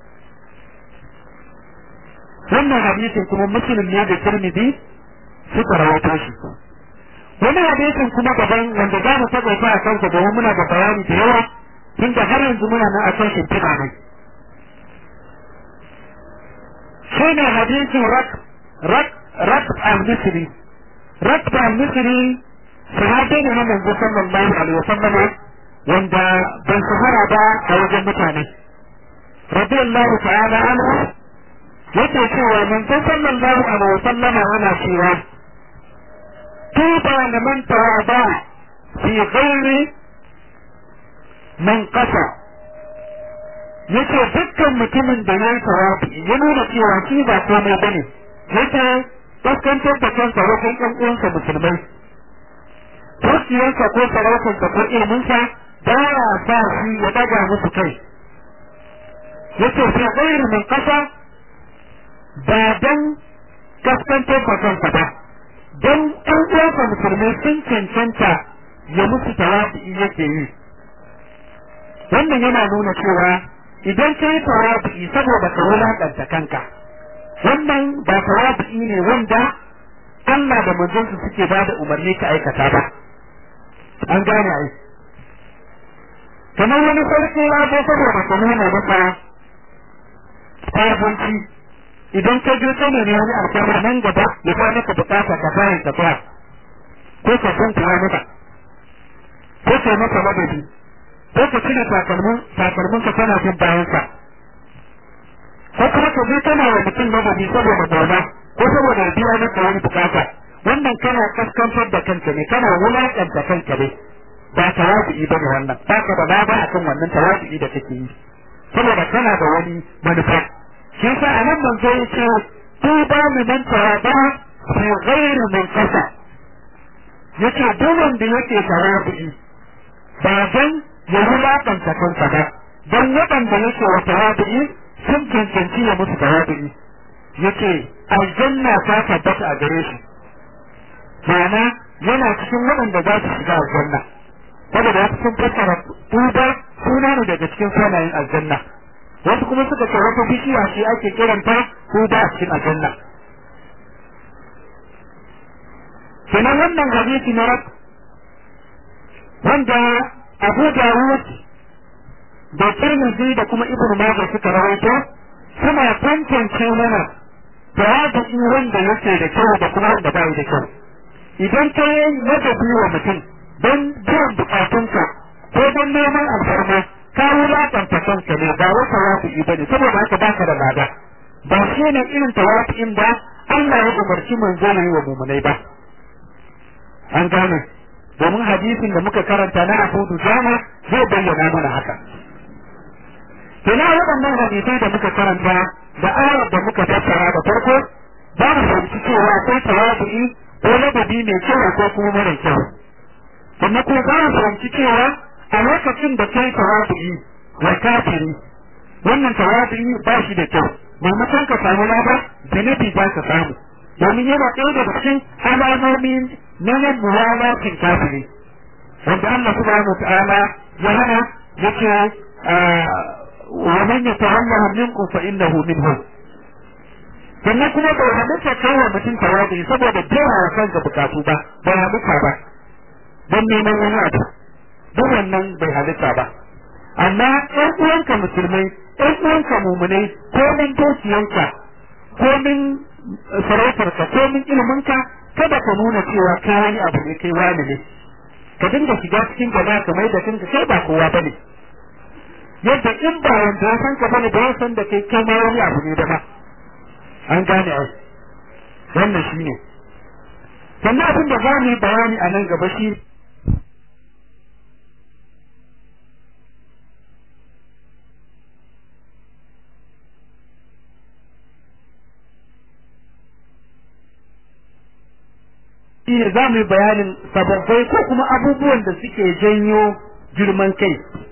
wannan hadisin kuma muslim ne da tirmidhi suka rawaito shi wani hadisin kuma daban wanda za mu taɓa a kansa domin muna da bayani da yawa tun da har yanzu muna nan a kan shimfiɗa ne shi ne hadisin rak rak rak al-misri rak al-misri sahabi ne na manzo sallallahu alaihi wasallam wanda ban shahara ba a wajen mutane radiyallahu ta'ala anhu yake cewa manzo sallallahu alaihi wasallam yana cewa tuba liman tawaba fi ghairi man qasa yace dukkan mutumin da ya yi tawabi ya nuna cewa shi ba komai bane yake kaskantar da kansa wajen ɗan uwansa musulmai dukiyarsa ko sarautarsa ko ilminsa ba ya sa shi ya daga musu kai yace fi ghairi min qasa ba dan kaskantar da kansa ba dan ɗan uwansa musulmai sun cancanta ya musu tawabi yake yi wannan yana nuna cewa idan ka yi tawabi saboda ka wulaƙanta kanka wannan ba tawabi ne wanda Allah da manzonsu suke ba da umarni ka aikata ba an gane ai kamar wani sarki ya zo saboda ka nuna masa sabunci idan ka je kana ne wani alƙawar nan gaba ya sa maka bukata ka bayan ka tsaya ko ka san kuwa maka ko ka maka madadi ko ka cire takalmin takalmin ka kana jin bayan sa ko kuma ka je kana wa mutum madadi saboda gona ko saboda ya biya maka wani bukata wannan kana kaskantar da kanka ne kana wulaƙanta kanka ne ba tawazu'i ba ne wannan ba ka da laba akan wannan tawazu'i da kake yi saboda kana da wani manufa shi yasa a nan manzo ya ce tuba liman tawaba fi ghairi min qasa yace duk wanda yake tawazu'i ba dan ya wulaƙanta kansa ba dan waɗanda yake wa tawazu'i sun cancanci ya musu tawazu'i yace aljanna ta tabbata a gare shi ma'ana yana cikin waɗanda za su shiga aljanna saboda wasu sun fassara tuba suna ne daga cikin sunayen aljanna wasu kuma suka ce wata bishiya ce ake kiranta tuba a cikin aljanna kenan wannan hadisi na rak wanda Abu Dawud da Tirmidhi da kuma Ibn Majah suka rawaito suna tantance mana tawadu'i wanda yake da kyau da kuma wanda bai da kyau idan ka yi ladabi wa mutum don biyan bukatunka ko don neman alfarma ka wulaƙanta kanka ne ba wai tawadu'i ba ne saboda haka baka da lada ba shi ne irin tawadu'in da Allah ya umarci manzo yi wa mumunai ba an gane domin hadisin da muka karanta na Abu Dujana zai bayyana mana haka Kina waɗannan hadisai da muka karanta da ayar da muka fassara da farko za mu fahimci cewa akwai tawadu'i ko ladabi mai kyau ko kuma mara kyau. Sannan kuma za mu fahimci cewa a lokacin da kai tawadu'i wa kafiri wannan tawabi ba shi da kyau maimakon ka samu lada zunubi ba ka samu domin yana ɗaya daga cikin alamomin na nan muwalatin kafiri wanda Allah subhanahu wa ta'ala ya hana yake wa man yatawallahu minkum fa innahu minhum sannan kuma bai halitta kai wa mutum tawabi saboda jera wa kanka bukatu ba bai halitta ba don neman wani abu duk wannan bai halitta ba amma ɗan uwanka musulmai ɗan uwanka mumunai ko min dukiyanka ko min sarautarka ko min iliminka kada ka nuna cewa ka wani abu ne kai wani ne ka dinga shiga cikin gaba ka mai da kanka kai ba kowa bane yadda in ba wanda ya san ka bane ba ya san da kai kai ma wani abu ne da ba an gane ai wannan shine sannan abin da za mu yi bayani a nan gaba shi shine za mu yi bayanin sababbai ko kuma abubuwan da suke janyo girman kai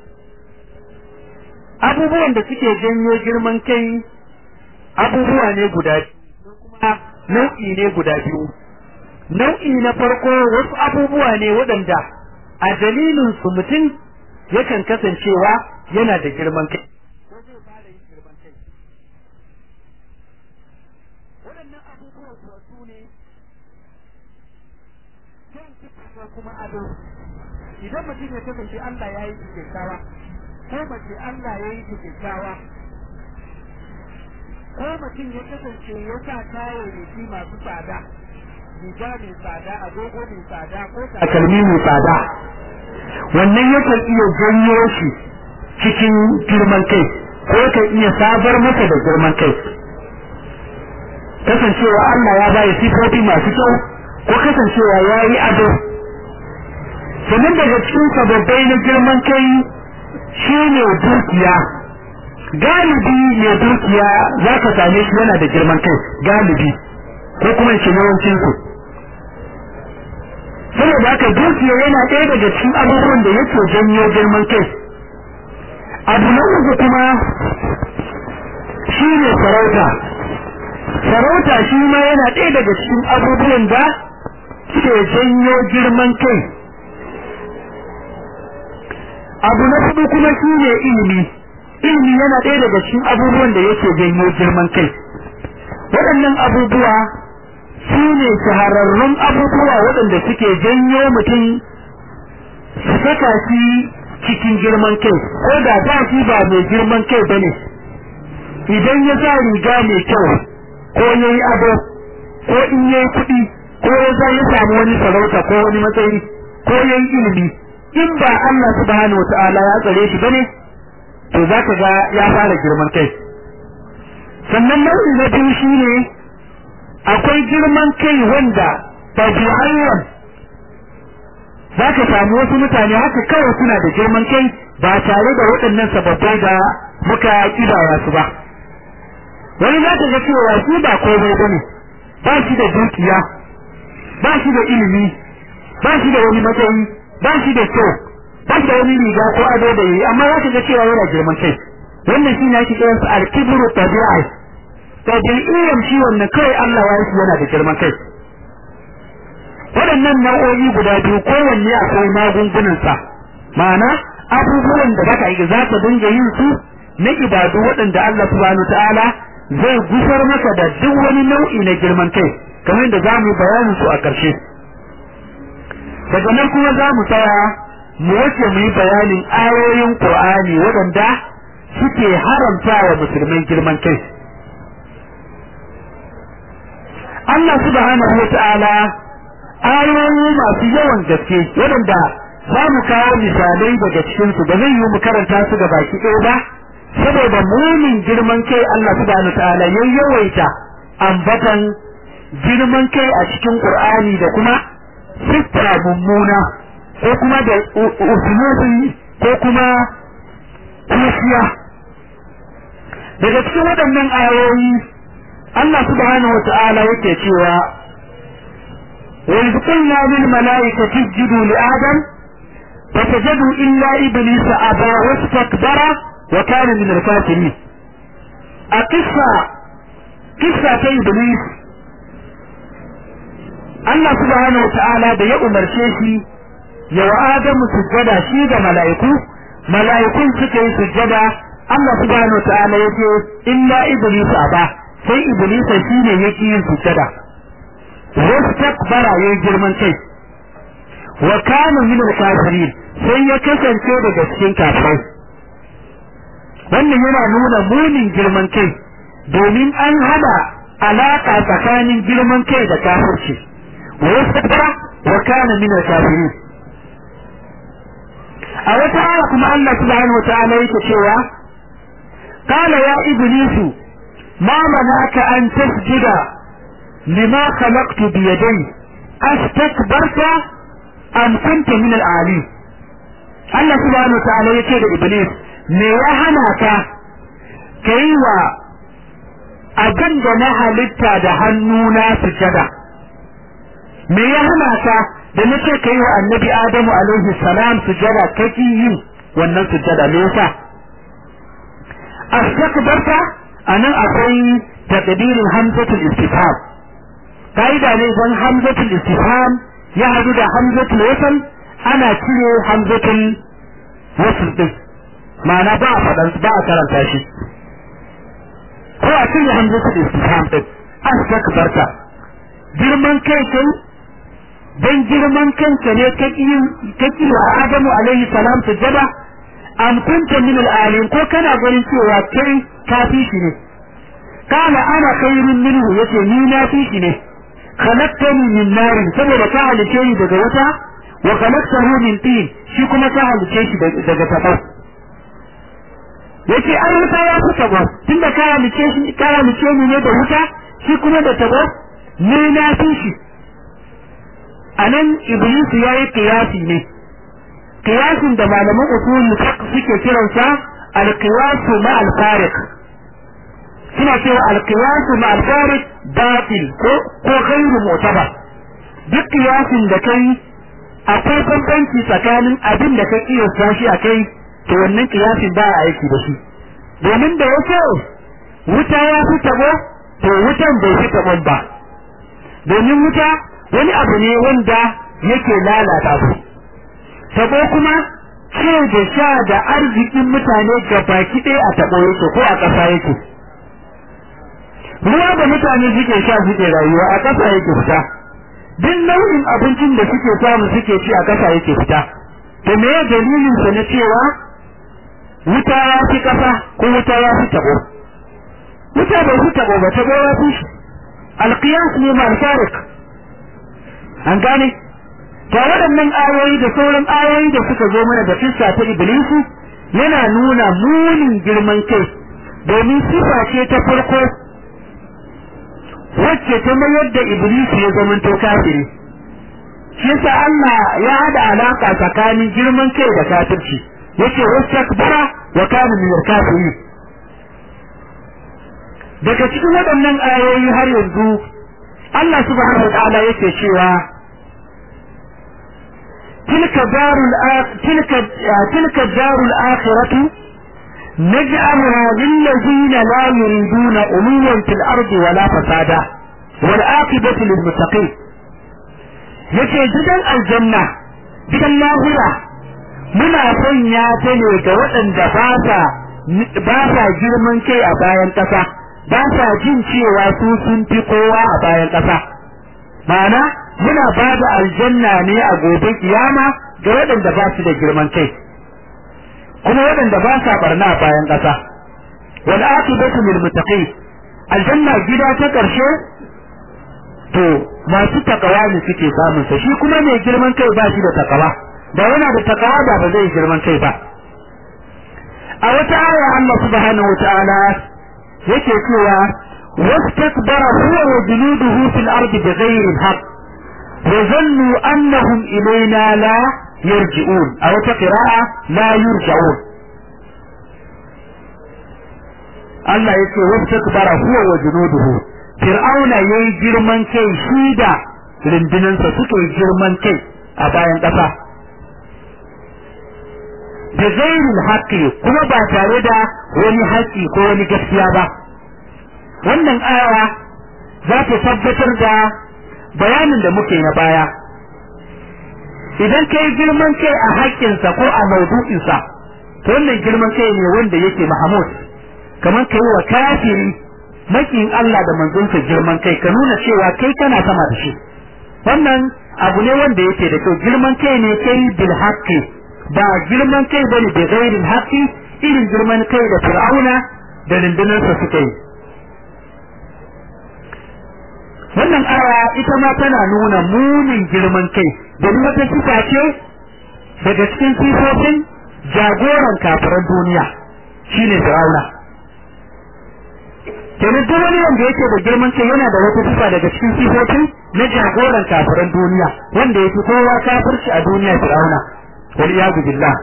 abubuwan da suke janyo girman kai abubuwa ne guda kuma nau'i ne guda biyu nau'i na farko wasu abubuwa ne waɗanda a dalilin su mutum yakan kasancewa yana da girman kai waɗannan abubuwan su ne kuma ado idan mutum ya kasance Allah ya yi kyakkyawa ko mace Allah ya yi kyakkyawa ko mutum ya kasance ya sa kayayyaki masu tsada riga mai tsada agogo mai tsada ko takalmi mai tsada wannan yakan iya janyo shi cikin girman kai ko yakan iya sabar masa da girman kai kasancewa Allah ya bayi sifofi masu kyau ko kasancewa ya yi ado sannan daga cikin sababbai na girman kai shi ne dukiya galibi mai dukiya za ka same shi yana da girman kai galibi ko kuma ce yawancin su saboda haka dukiya yana ɗaya daga cikin abubuwan da yake janyo girman kai abu na uku kuma shi ne sarauta sarauta shi ma yana ɗaya daga cikin abubuwan da ke janyo girman kai abu na hudu kuma shi ne ilimi ilimi yana ɗaya daga cikin abubuwan da yake janyo girman kai waɗannan abubuwa su ne shahararrun abubuwa waɗanda suke janyo mutum su saka shi cikin girman kai ko da ba shi ba mai girman kai ba ne idan ya sa riga mai kyau ko ya yi ado ko in ya yi kuɗi ko ya za ya samu wani sarauta ko wani matsayi ko ya yi ilimi in ba Allah subhanahu wa ta'ala ya tsare shi bane to za ka ga ya fara girman kai sannan nau'i na biyu shine akwai girman kai wanda tabi'ayyan za ka samu wasu mutane haka kawai suna da girman kai ba tare da waɗannan sababbai da muka kidaya su ba wani za ka ga cewa shi ba komai ba ne ba shi da dukiya ba shi da ilimi ba shi da wani matsayi ba shi da kyau ba shi da wani riga ko ado da yi amma za ka ga cewa yana girman kai wannan shi ne ake kiran su al-kibru tabi'i tabi'iyyar shi wannan kai Allah ya yi yana da girman kai waɗannan nau'o'i guda biyu kowanne akwai magungunansa ma'ana abubuwan da baka yi za ka dinga yin su na ibadu waɗanda Allah subhanahu ta'ala zai gusar maka da duk wani nau'i na girman kai kamar da za mu bayanin su a ƙarshe daga nan kuma za mu tsaya mu wace mu yi bayanin ayoyin Qur'ani waɗanda suke haramta wa musulmai girman kai Allah subhanahu wa ta'ala ayoyi masu yawan gaske waɗanda za mu kawo misalai daga cikinsu da zai yi mu karanta su ga baki ɗaya ba saboda munin girman kai Allah subhanahu wa ta'ala ya yawaita ambatan girman kai a cikin Qur'ani da kuma siffa mummuna ko kuma da usulubi ko kuma kusiya daga cikin waɗannan ayoyi Allah subhanahu wa ta'ala yake cewa wa idh qulna lil malaikati isjudu li adam fasajadu illa iblisa aba wastakbara wa kana min al-kafirin a kissa kissa ta iblis Allah subhanahu wa ta'ala da ya umarce shi ya wa Adamu sujjada shi da mala'iku mala'ikun suka yi sujjada Allah subhanahu wa ta'ala ya ce illa iblis aba sai iblis shine yake yin sujjada wastakbara yayin girman kai wa kana min al-kafirin sai ya kasance daga cikin kafirai wannan yana nuna munin girman kai domin an hada alaka tsakanin girman kai da kafirci wa yastakbara wa kana min al-kafirin a wata aya kuma Allah subhanahu wataala yake cewa qala ya iblisu ma manaka an tasjuda lima khalaqtu bi yadayya astakbarta am kunta min al-ali Allah subhanahu wataala yake da iblis me ya hana ka kai wa abin da na halitta da hannuna sujada me ya hana ka da nace kai wa annabi adamu alaihi salam sujada kake yin wannan sujada me yasa astakbarta anan akwai taqdirin hamzatul istifham kaida ne dan hamzatul istifham ya hadu da hamzatul wasl ana cire hamzatul wasl din ma'ana ba a faɗan ba a karanta shi ko a cire hamzatul istifham din astakbarta girman kai kai dan girman kanka ne kake wa Adamu alaihi salam sujada am kunta min al ko kana ganin cewa kai kafi shi ne kana ana khairun minhu yace ni na fi shi ne khalaqtani min nar saboda ka halice ni daga wuta wa khalaqtahu min tin shi kuma ka halice shi daga tabo yace an wuta ya fi tabo tunda ka halice shi ka halice ni ne da wuta shi kuma da tabo ni na fi shi anan iblis yayi qiyasi ne qiyasin da malaman usul fiqh suke kiransa al-qiyas ma al-fariq suna cewa al-qiyas ma al-fariq batil ko ko ghairu mu'tabar duk qiyasin da kai akwai bambanci tsakanin abin da ka kiyasta shi akai to wannan qiyasin ba a aiki da shi domin da yake wuta ya fi tabo to wutan bai fi tabon ba domin wuta wani abu ne wanda yake lalata su tabo kuma ce da sha da arzikin mutane ga baki ɗaya a tabo yake ko a ƙasa yake ruwa da mutane suke sha suke rayuwa a ƙasa yake fita duk nau'in abincin da suke samu suke ci a ƙasa yake fita to me dalilin sa na cewa wuta ya fi ƙasa ko wuta ya fi tabo wuta bai fi tabo ba tabo ya fi shi alqiyas ne mal farik an gane to waɗannan ayoyi da sauran ayoyi da suka zo mana da kissa ta iblisu yana nuna munin girman kai domin sifa ce ta farko wacce ta mayar da iblisu ya zamanto kafiri shi yasa Allah ya hada alaka tsakanin girman kai da kafirci yace wastakbara wa kana min al-kafirin daga cikin waɗannan ayoyi har yanzu Allah subhanahu wa ta'ala yake cewa تلك دار تلك تلك الدار الآخرة نجعلها للذين لا يريدون علوا في الأرض ولا فسادا والعاقبة للمتقين yace gidan aljanna gidan lahira muna sanya ta ne ga waɗanda ba sa ba sa girman kai a bayan ƙasa ba sa jin cewa su sun fi kowa a bayan ƙasa ma'ana muna ba da aljanna ne a gobe kiyama ga waɗanda ba su da girman kai kuma waɗanda ba sa barna a bayan ƙasa wal aqibatu lil muttaqin aljanna gida ta ƙarshe to masu takawa ne suke samun sa shi kuma mai girman kai ba shi da takawa da yana da takawa da ba zai girman kai ba a wata aya Allah subhanahu wataala yake cewa wastakbara huwa wa junuduhu fil ardi bighayri al-haqq وظنوا أنهم إلينا لا يرجعون أو قراءة لا يرجعون Allah ya ce wasu bara huwa wa junuduhu Fir'auna ya yi girman kai shi da rundunansa suka yi girman kai a bayan ƙasa. da ghairil haqqi kuma ba tare da wani haƙƙi ko wani gaskiya ba wannan aya za ta tabbatar da bayanin da muke na baya idan kai girman kai a haƙƙinsa ko a maudu'insa to wannan girman kai ne wanda yake mahamud kamar kai wa kafiri makin Allah da manzonsa girman kai ka nuna cewa kai kana sama da shi wannan abu ne wanda yake da kyau girman kai ne kai bil haqqi ba girman kai bane da ghairil haqqi irin girman kai da fir'auna da rundunarsa suka yi wannan aya ita ma tana nuna munin girman kai domin wata sifa ce daga cikin sifofin jagoran kafiran duniya shine fir'auna kenan duk wani wanda yake da girman kai yana da wata sifa daga cikin sifofin na jagoran kafiran duniya wanda yake kowa kafirci a duniya fir'auna wal iyadu billah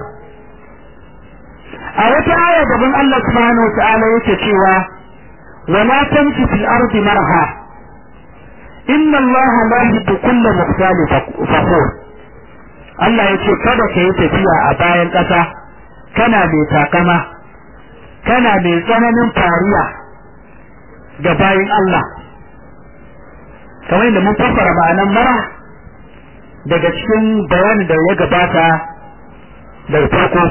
a wata aya gaban Allah subhanahu wa ta'ala yake cewa wala tamshi fil ardi marha inna Allah la yuhibbu kulla mukhtalin fakhur Allah ya ce kada ka yi tafiya a bayan ƙasa kana mai takama kana mai tsananin fariya ga bayan Allah kamar yadda mun fassara ma'anan mara daga cikin bayanin da ya gabata da farko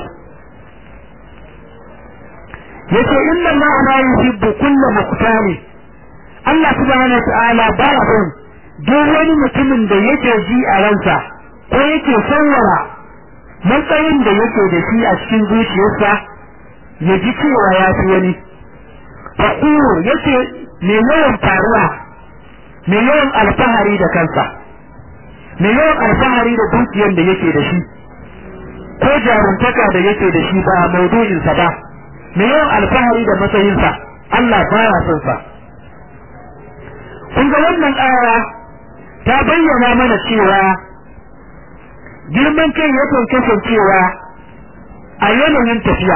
yace inna Allah la yuhibbu kulla mukhtalin Allah subhanahu wa ta'ala ba ya son duk wani mutumin da yake ji a ransa ko yake sanwara matsayin da yake da shi a cikin zuciyarsa ya ji cewa ya fi wani faƙur yake mai yawan faruwa mai yawan alfahari da kansa mai yawan alfahari da dukiyar da yake da shi ko jaruntaka da yake da shi ba maudu'insa ba mai yawan alfahari da matsayinsa Allah baya son sa kun ga wannan aya ta bayyana mana cewa girman kai yakan kasancewa a yanayin tafiya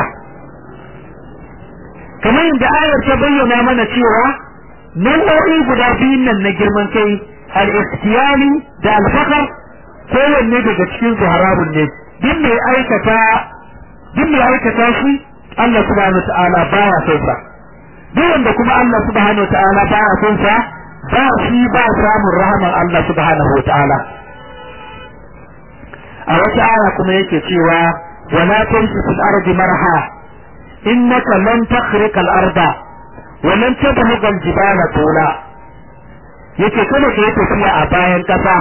kamar yadda ayar ta bayyana mana cewa nau'o'i guda biyun nan na girman kai al-ikhtiyari da al-fakar kowanne daga cikin su haramun ne duk mai aikata duk mai aikata shi Allah subhanahu wa ta'ala baya son sa duk wanda kuma Allah subhanahu wa ta'ala baya son sa ba shi ba samun rahaman Allah subhanahu wa ta'ala a wata aya kuma yake cewa wala tamshi fil ardi marha innaka lan takhriqa al arda wa lan tablugha al jibala tula yake kada ka yi tafiya a bayan kasa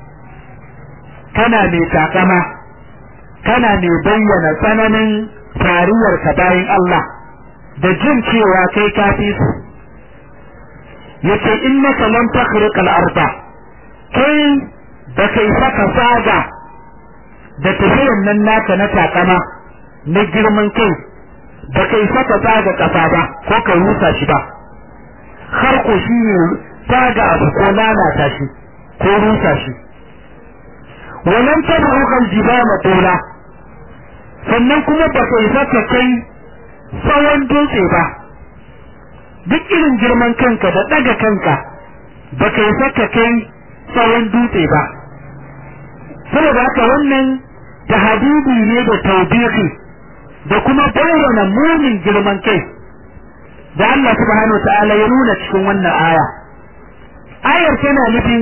kana mai takama kana mai bayyana tsananin fariyar ka bayan Allah da jin cewa kai kafi su yace innaka lam takhriq al-arda kai da kai saka saga da tafiyan nan naka na takama na girman kai da kai saka saga kasa ba ko ka rusa shi ba har ko shi ne saga abu ko lalata shi ko rusa shi walan tabruka al-jibala tola sannan kuma ba kai saka kai tsawon dutse ba duk irin girman kanka da ɗaga kanka ba ka yi saka kai tsawon dutse ba saboda haka wannan tahadidi ne da taubihi da kuma bayyana munin girman kai da Allah subhanahu wa ta'ala ya nuna cikin wannan aya ayar tana nufin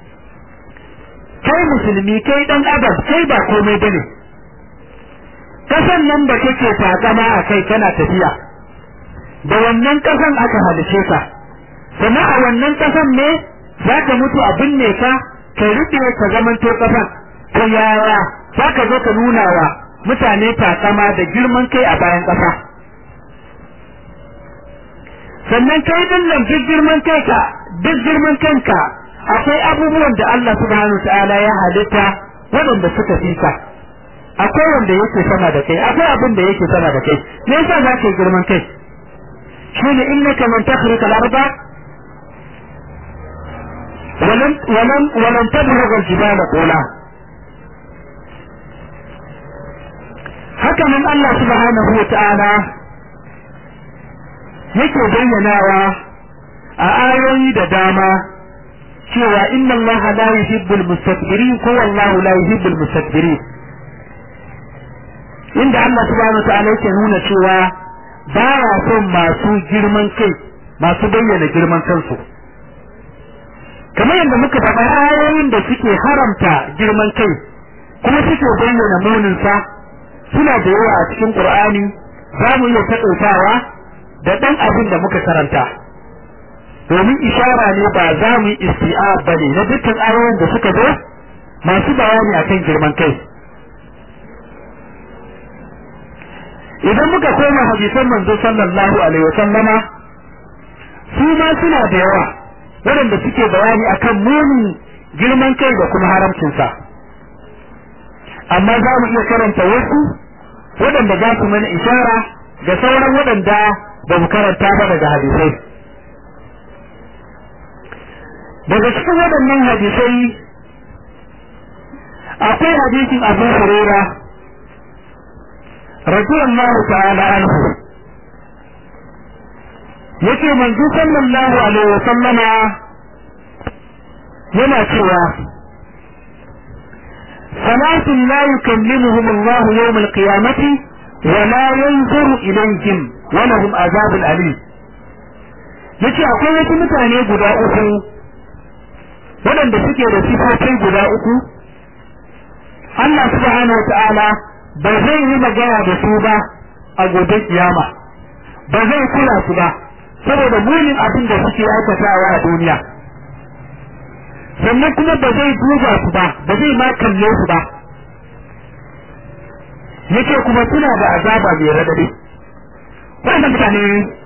kai musulmi kai dan adam kai ba komai bane kasan nan da kake takama a kai kana tafiya da wannan kasan aka halice ka sannan a wannan kasan ne za ka mutu a binne ka ka rufe ka zamanto kasan to yaya za ka zo ka nuna wa mutane takama da girman kai a bayan kasa sannan kai din nan duk girman kai ka duk girman kanka akwai abubuwan da Allah subhanahu ta'ala ya halitta waɗanda suka fi ka akwai wanda yake sama da kai akwai abin da yake sama da kai me yasa za ka yi girman kai shine innaka man takhriqa al-arda ولم ولم ولم تبلغ الجبال طولا haka nan Allah subhanahu wa ta'ala yake bayyanawa a ayoyi da dama cewa inna Allah la yuhibbul mustakbirin ko wallahu la yuhibbul mustakbirin inda Allah subhanahu ta'ala yake nuna cewa baya son masu girman kai masu bayyana girman kansu kamar yadda muka faɗa ayoyin da suke haramta girman kai kuma suke bayyana muninsa suna da yawa a cikin Qur'ani za mu iya taƙaitawa da ɗan abin da muka karanta domin ishara ne ba za mu yi isti'a ba ne na dukkan ayoyin da suka zo masu bayani akan girman kai idan muka koma hadisan manzo sallallahu alaihi wa sallama su ma suna da yawa waɗanda suke bayani akan munin girman kai da kuma haramcinsa amma za mu iya karanta wasu waɗanda za su mana ishara ga sauran waɗanda ba mu karanta ba daga hadisai daga cikin waɗannan hadisai akwai hadisin abu huraira radiyallahu ta'ala anhu yace manzo sallallahu alaihi wa sallama yana cewa ثلاث لا يكلمهم الله يوم القيامة ولا ينظر إليهم ولهم عذاب أليم yace akwai wasu mutane guda uku waɗanda suke da sifofi guda uku Allah subhanahu wa ta'ala ba zai yi magana da su ba a gobe kiyama ba zai kula su ba saboda munin abin da suke aikatawa a duniya sannan kuma ba zai duba su ba ba zai ma kalle su ba yace kuma suna da azaba mai radadi wannan mutane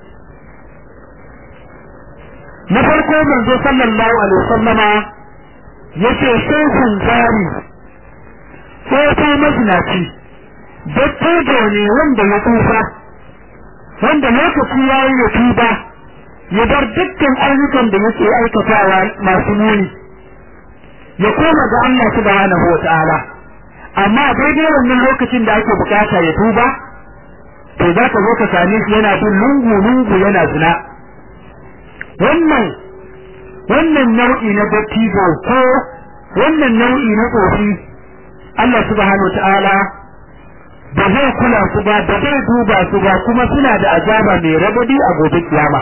na farko manzo sallallahu alaihi wasallama yace shehun zari tsofa mazinaci dattijo ne wanda ya tufa wanda lokaci ya yi ya tuba ya bar dukkan ayyukan da yake aikatawa masu muni ya koma ga Allah subhanahu wa ta'ala amma daidai wannan lokacin da ake bukata ya tuba to za ka zo ka same shi yana bin lungu lungu yana zina wannan wannan nau'i na dattijo ko wannan nau'i na tsofi Allah subhanahu wa ta'ala ba zai kula su ba ba zai duba su ba kuma suna da azaba mai rabadi a gobe kiyama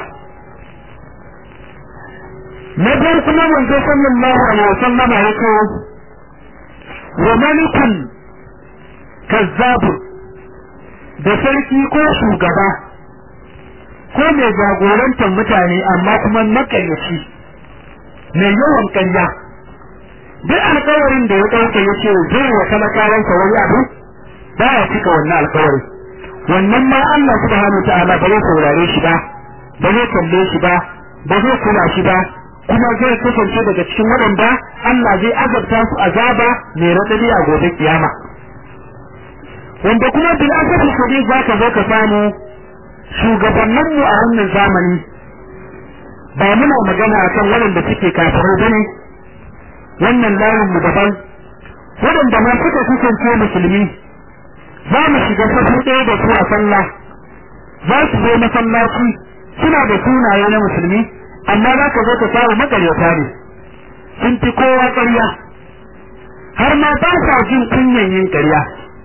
na biyar kuma manzo sallallahu alaihi wasallama yake wa malikun kazzabu da sarki ko shugaba ko mai jagorantar mutane amma kuma makaryaci mai yawan kanya duk alkawarin da ya ɗauka ya ce zai wa talakawansa wani abu ba ya cika wannan alkawari wannan ma Allah subhanahu wa ta'ala ba zai saurare shi ba ba zai kalle shi ba ba zai kula shi ba kuma zai kasance daga cikin waɗanda Allah zai azabta su azaba mai raɗaɗi a gobe kiyama wanda kuma bil asafi kudi za ka zo ka samu shugabanninmu a wannan zamani ba muna magana akan waɗanda suke kafirai bane wannan layin mu daban waɗanda ma suka kasance musulmi za mu shiga safu ɗaya da su a sallah za su zo masallaci suna da sunaye na musulmi amma za ka zo ka samu makaryata ne sun fi kowa ƙarya har ma ba sa jin kunyan yin ƙarya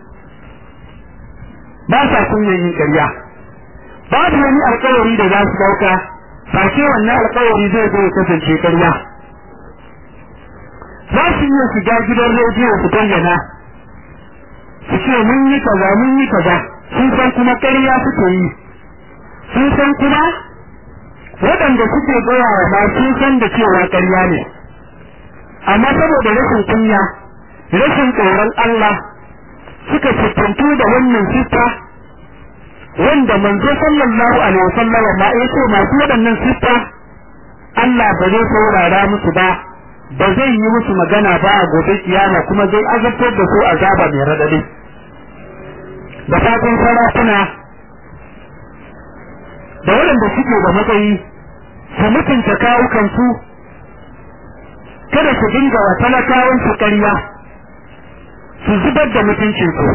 ba sa kunyan yin ƙarya babu wani alƙawari da za su ɗauka ba ce wannan alƙawari zai zo ya kasance ƙarya za su iya shiga gidan rediyo su bayyana su ce mun yi kaza mun yi kaza sun san kuma ƙarya suke yi sun san kuma waɗanda suke gaya wa ma sun san da cewa ƙarya ne amma saboda rashin kunya rashin tsoron Allah suka siffantu da wannan siffa wanda manzo sallallahu alaihi wasallam ma ya ce masu waɗannan siffa Allah ba zai saurara musu ba ba zai yi musu magana ba a gobe kiyama kuma zai azabtar da su azaba mai radadi da fatan sarakuna da waɗanda suke da matsayi su mutunta kawukansu kada su dinga wa talakawan su ƙarya su zubar da mutuncinsu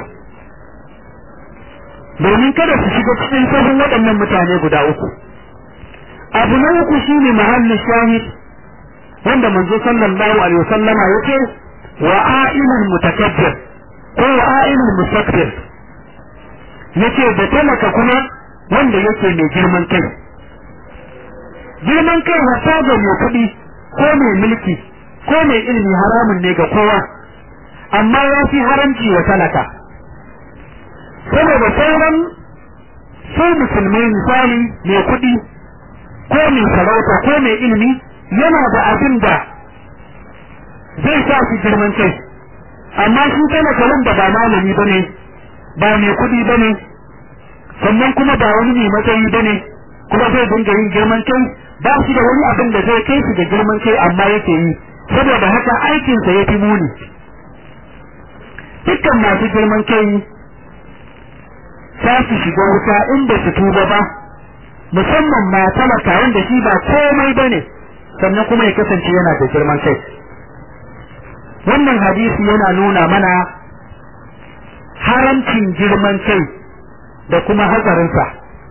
domin kada su shiga cikin sahun waɗannan mutane guda uku abu na uku shine mahallin shahid wanda manzo sallallahu alaihi wasallama yace wa a'ilul mutakabbir ko wa a'ilul mustakbir yace da talaka kuma wanda yake mai girman kai girman kai wata ga mai kuɗi ko mai mulki ko mai ilimi haramun ne ga kowa amma ya fi haramci wa talaka saboda sauran su musulmai misali mai kuɗi ko mai sarauta ko mai ilimi yana da abin da zai sa su girman kai amma shi talaka wanda ba malami bane ba mai kuɗi bane sannan kuma ba wani mai matsayi bane kuma zai dinga yin girman kai ba shi da wani abin da zai kai shi da girman kai amma yake yi saboda haka aikinsa ya fi muni dukkan masu girman kai za su shiga wuta inda su tuba ba musamman ma talaka wanda shi ba komai bane sannan kuma ya kasance yana da girman kai wannan hadisi yana nuna mana haramcin girman kai da kuma hatsarinsa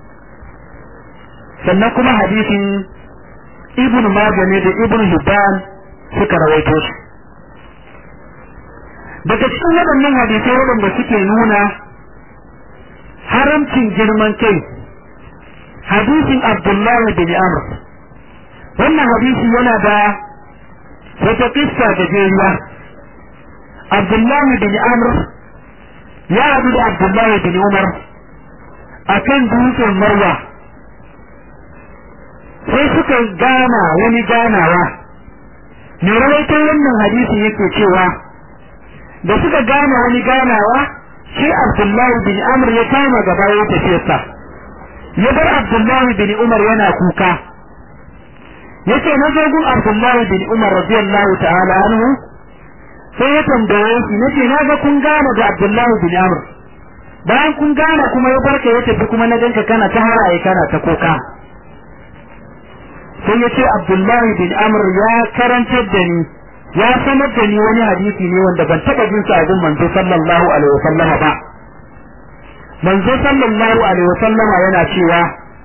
sannan kuma hadisin ibn Majah ne da ibn Hibban suka rawaito shi daga cikin waɗannan hadisai waɗanda suke nuna haramcin girman kai hadisin Abdullahi bin Amr wannan hadisi yana da wata kissa da jeriya Abdullahi bin Amr ya haɗu da Abdullahi bin Umar akan dutsen Marwa sai suka gana wani ganawa mai rawaito wannan hadisi yake cewa da suka gana wani ganawa shi Abdullahi bin Amr ya kama gaba ya tafiyarsa ya bar Abdullahi bin Umar yana kuka yace na zo gun Abdullahi bin Umar radiyallahu ta'ala anhu sai ya tambaye shi nace na ga kun gana da Abdullahi bin Amr bayan kun gana kuma ya barka ya tafi kuma na ganka kana ta haraye kana ta kuka sai ya ce Abdullahi bin Amr ya karantar da ni ya sanar da ni wani hadisi ne wanda ban taɓa jin sa a gun manzo sallallahu alaihi wasallama ba manzo sallallahu alaihi wasallama yana cewa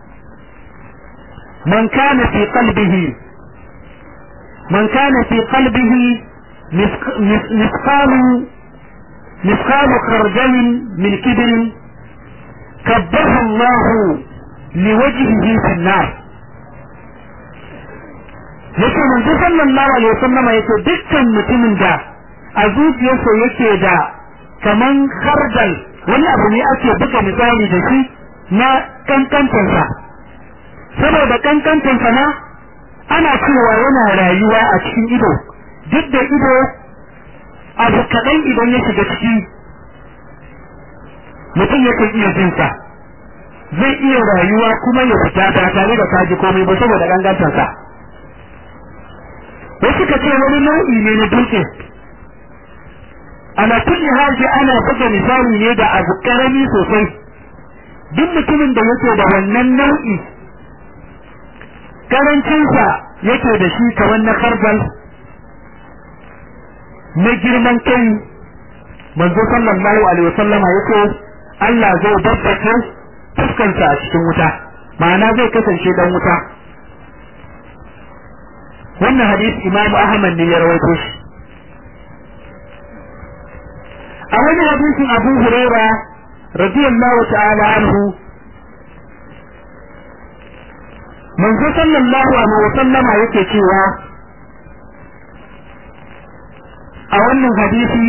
man kana fi qalbihi man kana fi qalbihi مثقال مثقال خردل من كبر كبه الله لوجهه في النار yake manzo sallallahu alaihi wasallama yake dukkan mutumin da a zuciyarsa yake da kaman khardal wani abu ne ake buga misali da shi na kankantansa saboda kankantansa na ana cewa yana rayuwa a cikin ido duk da ido abu kaɗan idan ya shiga ciki mutum yakan iya jinsa zai iya rayuwa kuma ya fita ba tare da kaji komai ba saboda gangantansa wasu ka ce wani nau'i ne na dutse ana kulli haji ana buga misali ne da abu karami sosai duk mutumin da yake da wannan nau'i karancinsa yake da shi kamar na karbal na girman kai manzo sallallahu alaihi wasallama yake Allah zai babbake fuskansa a cikin wuta ma'ana zai kasance dan wuta wannan hadisi Imam Ahmad ne ya rawaito shi a wani hadisin Abu Huraira radiyallahu ta'ala anhu manzo sallallahu alaihi wasallama yake cewa a wannan hadisi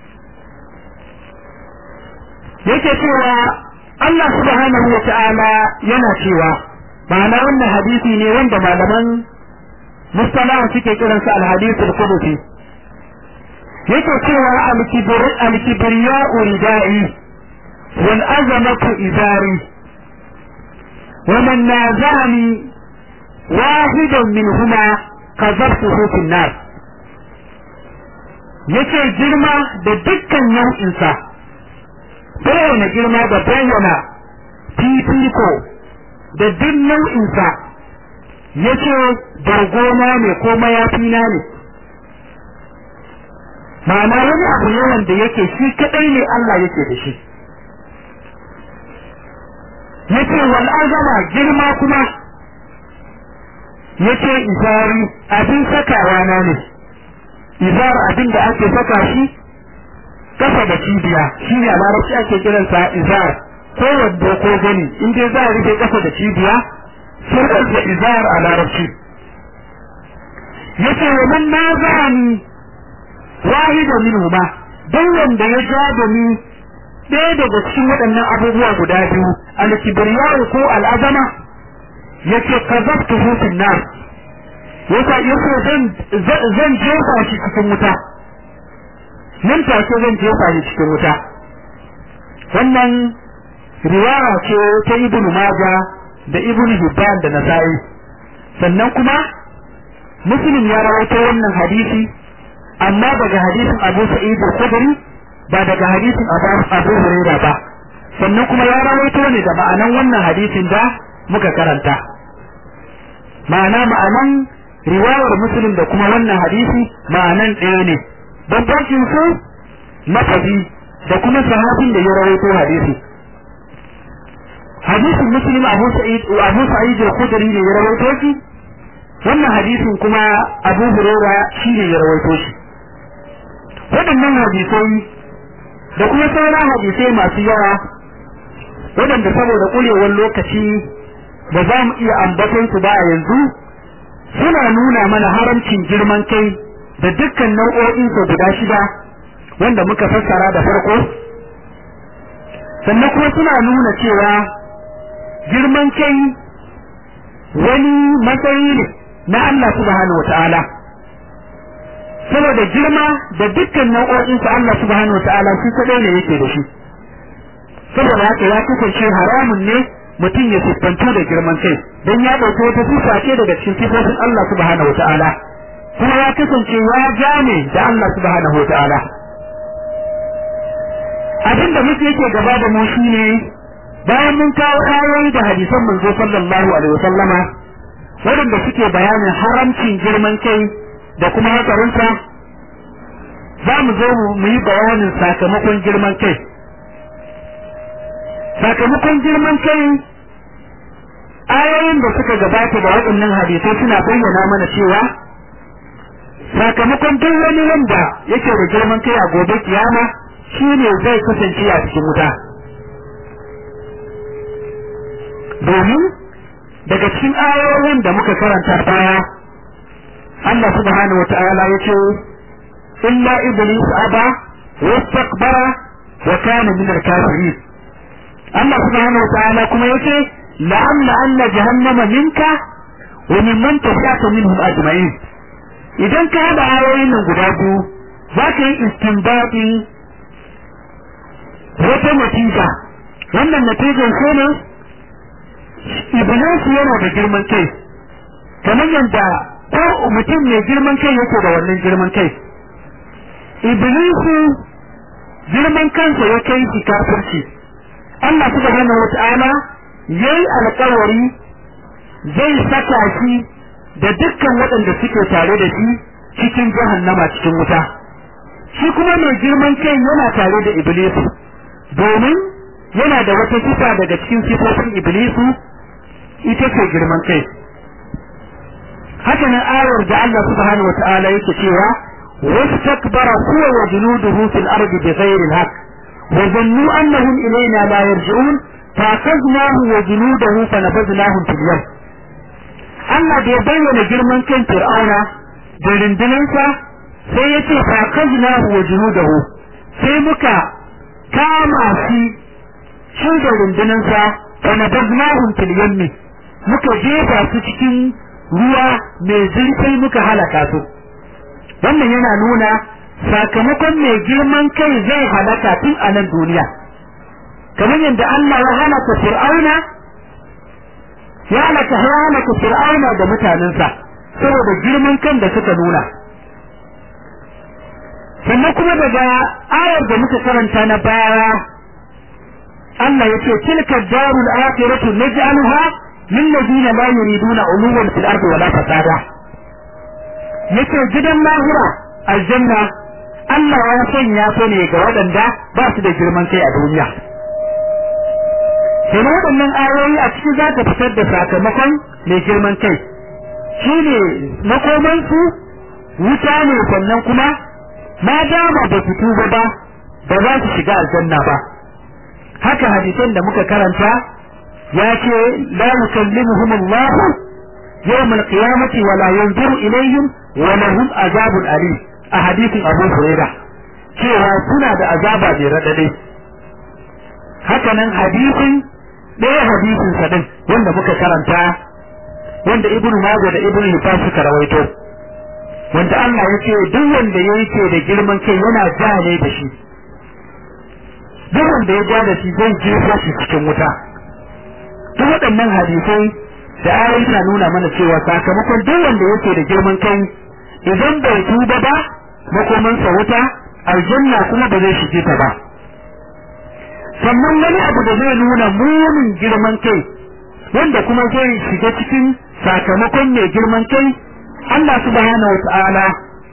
yake cewa Allah subhanahu wa ta'ala yana cewa ma'ana wannan hadisi ne wanda malaman mustalaha suke kiransa al-hadith al-qudusi yake cewa al-kibr al-kibriya uridai wal azamatu izari wa man nazani wahidan minhuma qadhabtuhu fi an-nar yake girma da dukkan nau'insa bayyana girma da bayyana fifiko da duk nau'insa yace bargona ne ko mayafina ne ma'ana wani abu ne wanda yake shi kadai ne Allah yake da shi yace wal azama girma kuma yace izari abin sakawa na ne izar abin da ake saka shi kasa da cibiya shi ne a larabci ake kiransa izar ko wando ko gani in dai za a rufe ƙasa da cibiya sai da izar a larabci yace wa man nazani wahida minhuma dan wanda ya ja da ni ɗaya daga cikin waɗannan abubuwa guda biyu al-kibriya ko al-azama yace kazabtuhu fil nar yasa yace zan zan jefa shi cikin wuta nan take zan jefa shi cikin wuta wannan riwaya ce ta ibnu maja da ibnu hibban da nasa'i sannan kuma muslim ya rawaito wannan hadisi amma daga hadisin abu sa'id al-khudri ba daga hadisin abu hurairah ba sannan kuma ya rawaito ne da ma'anan wannan hadisin da muka karanta ma'ana ma'anan riwayar muslim da kuma wannan hadisi ma'anan ɗaya ne bambancin su mafazi da kuma sahabin da ya rawaito hadisi hadisin muslim abu sa'id abu sa'id al-khudri ne ya rawaito shi wannan hadisin kuma abu hurairah shi ne ya rawaito shi waɗannan hadisai da kuma sauran hadisai masu yawa waɗanda saboda ƙurewar lokaci ba za mu iya ambaton su ba a yanzu suna nuna mana haramcin girman kai da dukkan nau'o'in su guda shida wanda muka fassara da farko sannan kuma suna nuna cewa girman kai wani matsayi ne na Allah subhanahu wa ta'ala saboda girma da dukkan nau'o'in su Allah subhanahu wa ta'ala shi kadai ne yake da shi saboda haka ya kasance haramun ne mutum ya siffantu da girman kai don ya ɗauki wata sifa ce daga cikin sifofin Allah subhanahu wa ta'ala kuma ya kasance ya gane da Allah subhanahu wa ta'ala abin da muke yake gaba da mu shine bayan mun kawo ayoyi da hadisan manzo sallallahu alaihi wasallama waɗanda suke bayanin haramcin girman kai da kuma hatsarinsa za mu zo mu yi bayanin sakamakon girman kai sakamakon girman kai ayoyin da suka gabata da waɗannan hadisai suna bayyana mana cewa sakamakon duk wani wanda yake da girman kai a gobe kiyama shine zai kasance a cikin wuta domin daga cikin ayoyin da muka karanta baya Allah subhanahu wa ta'ala ya ce illa iblis aba wastakbara wa kana min al-kafirin Allah subhanahu wa ta'ala kuma ya ce la'amla anna jahannama minka wa mimman tabi'aka minhum ajma'in idan ka haɗa ayoyin nan guda biyu za ka yi istinbadi wata natija wannan natijan ko ne iblis yana da girman kai kamar yadda ko mutum mai girman kai yake da wannan girman kai iblisu girman kansa ya kai shi kafirci Allah subhanahu wata'ala yayi alƙawari zai saka shi da dukkan waɗanda suke tare da shi cikin jahannama cikin wuta shi kuma mai girman kai yana tare da iblisu domin yana da wata sifa daga cikin sifofin iblisu ita ce girman kai haka nan ayar da Allah subhanahu wa ta'ala yake cewa wastakbara huwa wa junuduhu fil ardi bighayri al-haqq wa dhannu annahum ilayna la yarji'un فأخذناه وجنوده فنبذناهم في اليم Allah da ya bayyana girman kan Fir'auna da rundunansa sai ya ce fa kajnahu wa junudahu sai muka kama shi shi da rundunansa fa nabadnahum fil yammi muka jefa su cikin ruwa mai zurfi muka halaka su wannan yana nuna sakamakon mai girman kai zai halaka tun a nan duniya kamar yadda Allah ya halaka Fir'auna ya halaka halaka Fir'auna da mutanensa saboda girman kan da suka nuna sannan kuma daga ayar da muka karanta na baya Allah ya ce tilka darul akhiratu naj'alha lil ladina la yuriduna uluwan fil ardi wala fasada yace gidan lahira aljanna Allah ya sanya ta ne ga waɗanda ba su da girman kai a duniya sai waɗannan ayoyi a cikin za ta fitar da sakamakon mai girman kai shi ne makomansu wuta ne sannan kuma ma dama ba su tuba ba ba za su shiga aljanna ba haka hadisan da muka karanta ya ce la yukallimuhum Allah yawm al-qiyamati wa la yanzuru ilayhim wa lahum azabun alim a hadisin Abu Hurairah cewa suna da azaba bai radade haka nan hadisin ɗaya hadisin sa din wanda muka karanta wanda Ibn Majah da Ibn Hibban suka rawaito wanda Allah ya ce duk wanda yake da girman kai yana ja ne da shi duk wanda ya ja da shi zai jefa shi cikin wuta duk waɗannan hadisai da ayoyi na nuna mana cewa sakamakon duk wanda yake da girman kai idan bai tuba ba makomansa wuta aljanna kuma ba zai shige ta ba sannan wani abu da zai nuna munin girman kai wanda kuma zai shiga cikin sakamakon mai girman kai Allah subhanahu wata'ala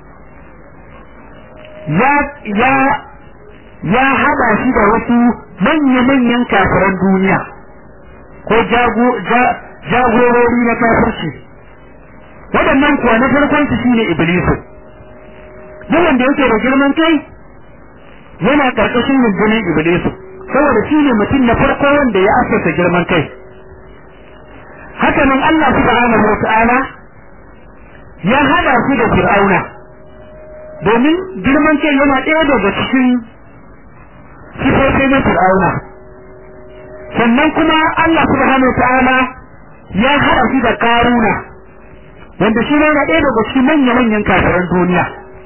ya ya ya hada shi da wasu manya-manyan kafiran duniya ko jagorori na kafirci waɗannan kuwa na farkon su shine iblisu duk wanda yake da girman kai yana karkashin rundunar iblisu saboda shine mutum na farko wanda ya asasa girman kai haka nan Allah subhanahu wata'ala ya hada su da fir'auna domin girman kai yana ɗaya daga cikin sifofi na fir'auna sannan kuma Allah subhanahu ta'ala ya hada su da karuna wanda shi yana ɗaya daga cikin manya-manyan kafiran duniya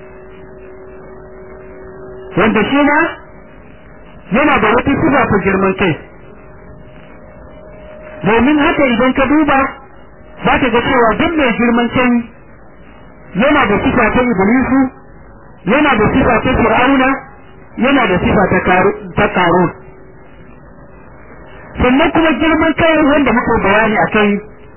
wanda shi ma yana da wata sifa ta girman kai domin haka idan ka duba za ka ga cewa duk mai girman kai yana da sifa ta iblisu yana da sifa ta fir'auna yana da sifa ta karun sannan kuma girman kai wanda muka bayani a kai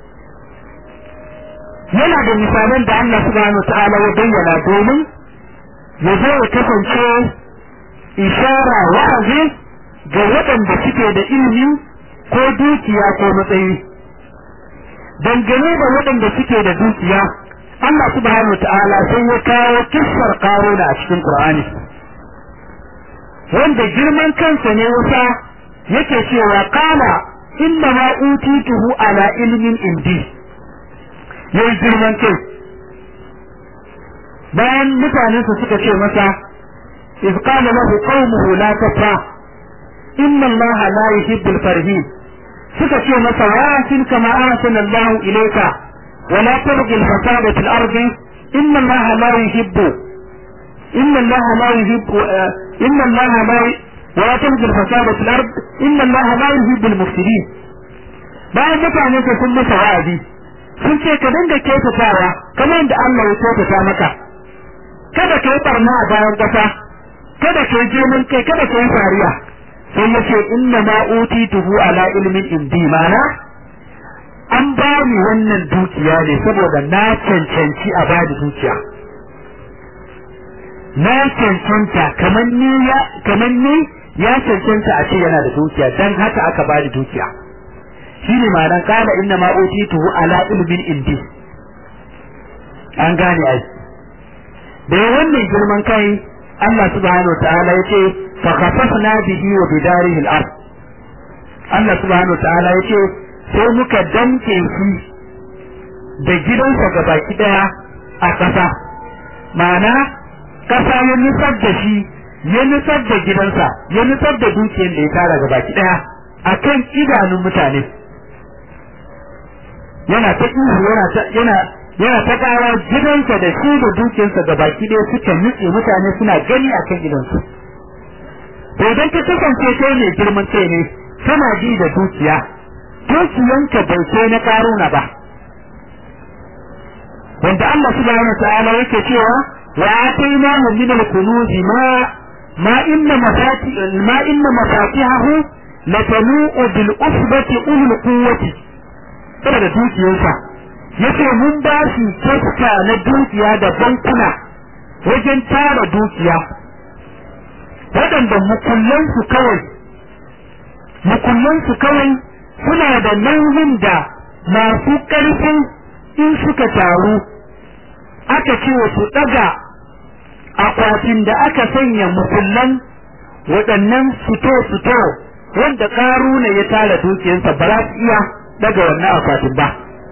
yana da misalan da Allah subhanahu wa ta'ala ya bayyana domin ya zo ya kasance ishara wa'azi ga waɗanda suke da ilimi ko dukiya ko matsayi dangane da waɗanda suke da dukiya Allah subhanahu wa ta'ala sai ya kawo kissar karuna a cikin Qur'ani wanda girman kansa ne wasa yake cewa qala inna ma utituhu ala ilmin indi yayi girman kai bayan mutanen su suka ce masa iz qala lahu qaumuhu la tafra inna allaha la yuhibbul farihin suka ce masa wa kama ahsana Allah ilayka ولا تبغي الفساد في الأرض إن الله لا يحب إن الله لا يحب إن الله لا ولا تبغي الفساد في الأرض إن الله لا يحب المفسدين bayan mutane ka sun masa wa'azi sun ce ka dinga kyautatawa kamar yadda Allah ya kyautata maka kada ka yi barna a bayan kasa kada ka yi girman kai kada ka yi fariya sai ya ce inna ma utituhu ala ilmin indi mana an ba ni wannan dukiya ne saboda na cancanci a ba da dukiya na cancanta kamar ni ya kamar ni ya cancanta a ce yana da dukiya dan haka aka ba da dukiya shine ma'anar kala inna ma utituhu ala ilmin indi an gane ai da wannan girman kai Allah subhanahu wa ta'ala yace fa khasafna bihi wa bidarihi al-ard Allah subhanahu wa ta'ala yace sai muka danke shi da gidansa ga baki daya a ƙasa ma'ana ƙasa ya nusar da shi ya nusar da gidansa ya nusar da dukiyar da ya tara ga baki daya a kan idanun mutane yana ta ihu yana ta yana yana ta kawo gidansa da shi da dukiyarsa ga baki daya suka nutse mutane suna gani a kan gidansu to idan ka kasance kai ne girman kai ne kana ji da dukiya dukiyanka bai kai na karuna ba wanda Allah subhanahu wa ta'ala yake cewa wa atainahu min al-kunuz ma ma inna mafati ma inna mafatihahu latanu'u bil usbati ulul quwwati kada da dukiyarsa yace mun ba shi taska na dukiya da bankuna wajen tara dukiya waɗanda mukullansu kawai mukullansu kawai suna da nauyin da masu ƙarfin in suka taru aka ce su ɗaga akwatin da aka sanya mukullan waɗannan fito-fito wanda karuna ya tara dukiyarsa ba za su iya daga wannan akwatin ba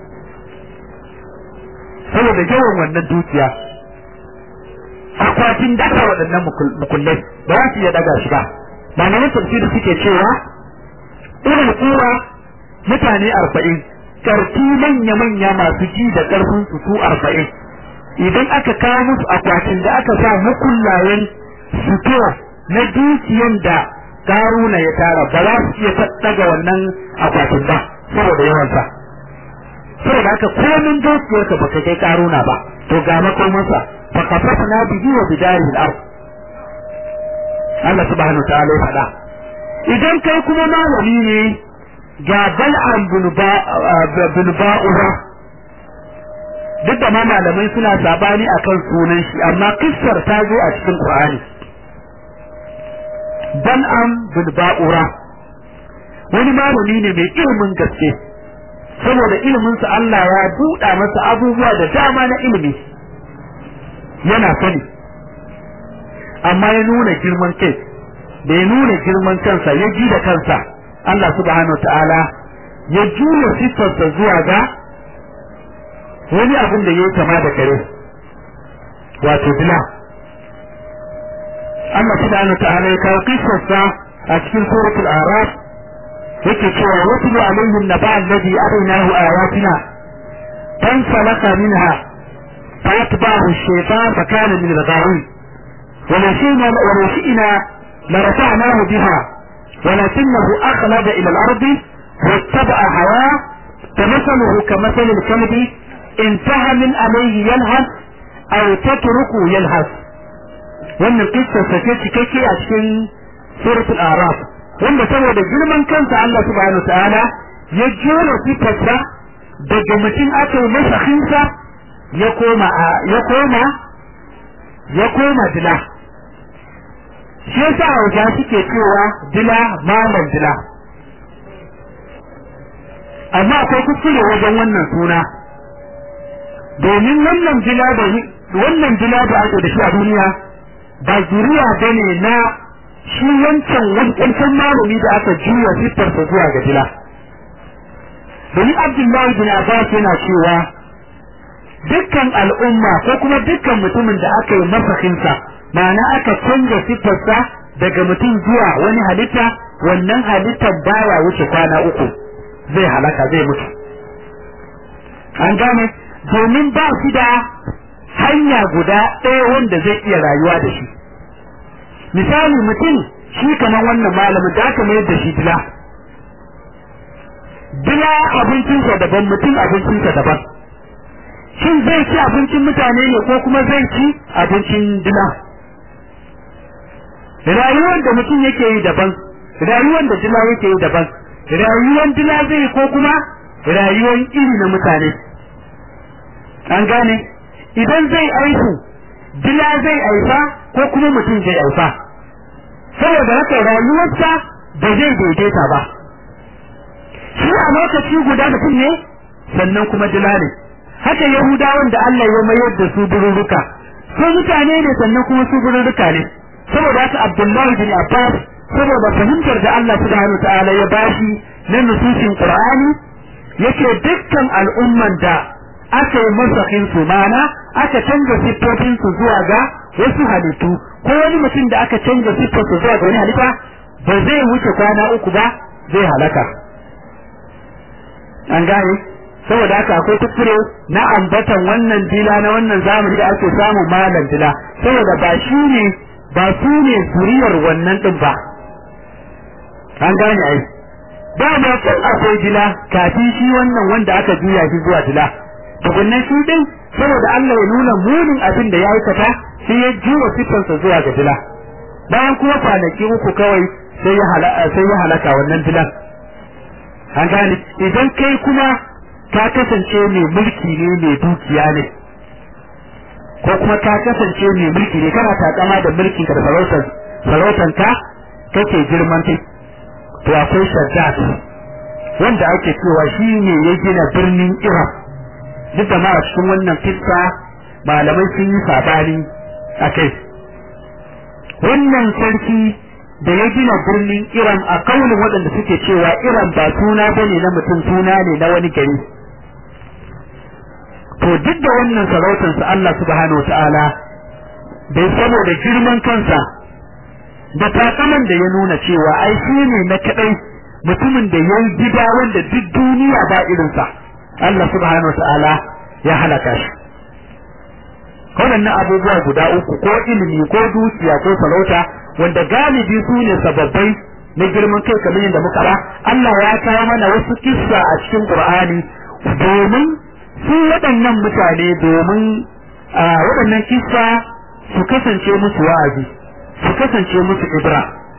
saboda yawan wannan dukiya akwatin daga waɗannan mukullai ba za su iya daga shi ba malaman tafsiri suke cewa irin kura mutane arba'in karfi manya-manya masu ji da ƙarfin su su arba'in idan aka kawo musu akwatin da aka sa mukullayen sutura na dukiyan da karuna ya tara ba za su iya daga wannan akwatin ba saboda yawansa saboda haka komin dukiyarka ba ka kai karuna ba to ga makomansa fa kafafna bihi wa bidarihi al-ard Allah subhanahu wa ta'ala ya faɗa idan kai kuma malami ne ga bal'an bin ba'ura duk da ma malamai suna sabani akan sunan shi amma kissar ta zo a cikin Qur'ani bal'an bin ba'ura wani malami ne mai ilimin gaske saboda iliminsa Allah ya buɗa masa abubuwa da dama na ilimi yana sani amma ya nuna girman kai da ya nuna girman kansa ya ji da kansa Allah subhanahu ta'ala ya juya siffarsa zuwa ga wani abin da ya kama da kare wato dila Allah subhanahu ta'ala ya kawo kissarsa a cikin suratul araf yake cewa watlu alaihim naba alladhi araynahu ayatina fansalaka minha فأتبعه الشيطان فكان من الغاوين ونسينا ونسينا لرفعناه بها ولكنه أخلد إلى الأرض واتبع هواه فمثله كمثل الكلب انتهى من عليه يلهث أو تتركه يلهث wannan kissa sake cikakke a cikin suratul araf wanda saboda girman kansa Allah subhanahu wa ta'ala ya jona sifarsa daga mutum aka yi masa hinsa ya koma ya koma ya koma dila shi yasa hausa suke cewa dila malam dila amma akwai kuskure wajen wannan suna domin wannan dila da wannan dila da ake da shi a duniya ba zuriya bane na shi wancan wancan malami da aka juya siffarsa zuwa ga dila domin abdullahi bin abbas yana cewa dukkan al'umma ko kuma dukkan mutumin da aka yi masakinsa ma'ana aka canza siffarsa daga mutum zuwa wani halitta wannan halittar baya wuce kwana uku zai halaka zai mutu an gane domin ba shi da hanya guda ɗaya wanda zai iya rayuwa da shi misali mutum shi kamar wannan malamin da aka mayar da shi dila dila abincinsa daban mutum abincinsa daban shin zai ci abincin mutane ne ko kuma zai ci abincin dila rayuwar da mutum yake yi daban rayuwar da dila yake yi daban rayuwar dila zai yi ko kuma rayuwar iri na mutane an gane idan zai aihu dila zai aifa ko kuma mutum zai aifa saboda haka rayuwarsa ba zai daidaita ba shi a lokaci guda mutum ne sannan kuma dila ne haka yahudawan da Allah ya mayar da su bururuka su mutane ne sannan kuma su bururuka ne saboda haka Abdullahi bin Abbas saboda fahimtar da Allah subhanahu ta'ala ya bashi na nususin Qur'ani yake dukkan al'umman da aka yi masakin su mana aka canza siffofin su zuwa ga wasu halittu ko wani mutum da aka canza siffar su zuwa ga wani halitta ba zai wuce kwana uku ba zai halaka an gane saboda haka akwai kuskure na ambatan wannan dila na wannan zamani da ake samu malam dila saboda ba shi ne ba su ne zuriyar wannan din ba an gane ai ba ma kan akwai dila kafin shi wannan wanda aka juya shi zuwa dila tukunnan shi din saboda Allah ya nuna munin abin da ya aikata sai ya juwa sifansa zuwa ga dila bayan kuma kwanaki uku kawai sai ya sai ya halaka wannan dilan an gane idan kai kuma ka kasance mai mulki ne mai dukiya ne ko kuma ka kasance mai mulki ne kana takama da mulkin ka da sarautar sarautar ka kake girman kai to akwai shaddad wanda ake cewa shi ne ya gina birnin Iraq duk da ma a cikin wannan kissa malamai sun yi sabani a kai wannan sarki da ya gina birnin Iran a kaunin waɗanda suke cewa Iran ba suna bane na mutum suna ne na wani gari to duk da wannan sarautarsa Allah subhanahu wata'ala bai saboda girman kansa da takaman da ya nuna cewa ai shi ne na kadai mutumin da ya gida wanda duk duniya ba irinsa Allah subhanahu wata'ala ya halaka shi waɗannan abubuwa guda uku ko ilimi ko dukiya ko sarauta wanda galibi su ne sababbai na girman kai kamar yadda muka ba Allah ya kawo mana wasu kissa a cikin Qur'ani domin su waɗannan mutane domin waɗannan kissa su kasance musu wa'azi su kasance musu ibra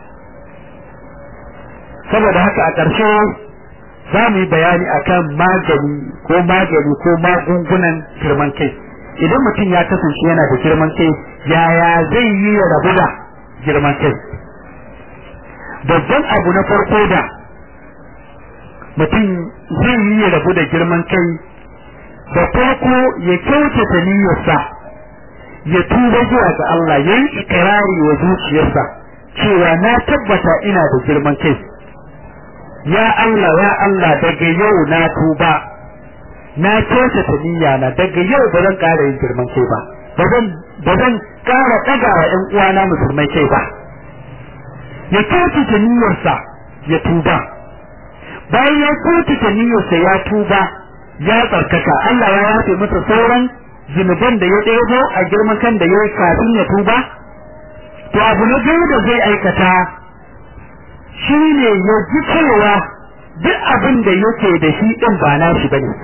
saboda haka a ƙarshe za mu yi bayani akan magani ko magani ko magungunan girman kai idan mutum ya kasance yana da girman kai yaya zai yi ya rabu da girman kai babban abu na farko da mutum zai yi ya rabu da girman kai da farko ya kyautata niyyarsa ya tuba zuwa ga Allah ya yi ikirari wa zuciyarsa cewa na tabbata ina da girman kai ya Allah ya Allah daga yau na tuba na kyautata niyya na daga yau ba zan ƙara yin girman kai ba ba zan ba zan ƙara ɗaga wa ƴan uwana musulmai kai ba ya kyautata niyyarsa ya tuba bayan ya kyautata niyyarsa ya tuba ya tsarkaka Allah ya yafe masa sauran zunuban da ya ɗebo a girman kan da ya yi kafin ya tuba to abu na biyu da zai aikata shi ne ya ji cewa duk abin da yake da shi ɗin ba na shi bane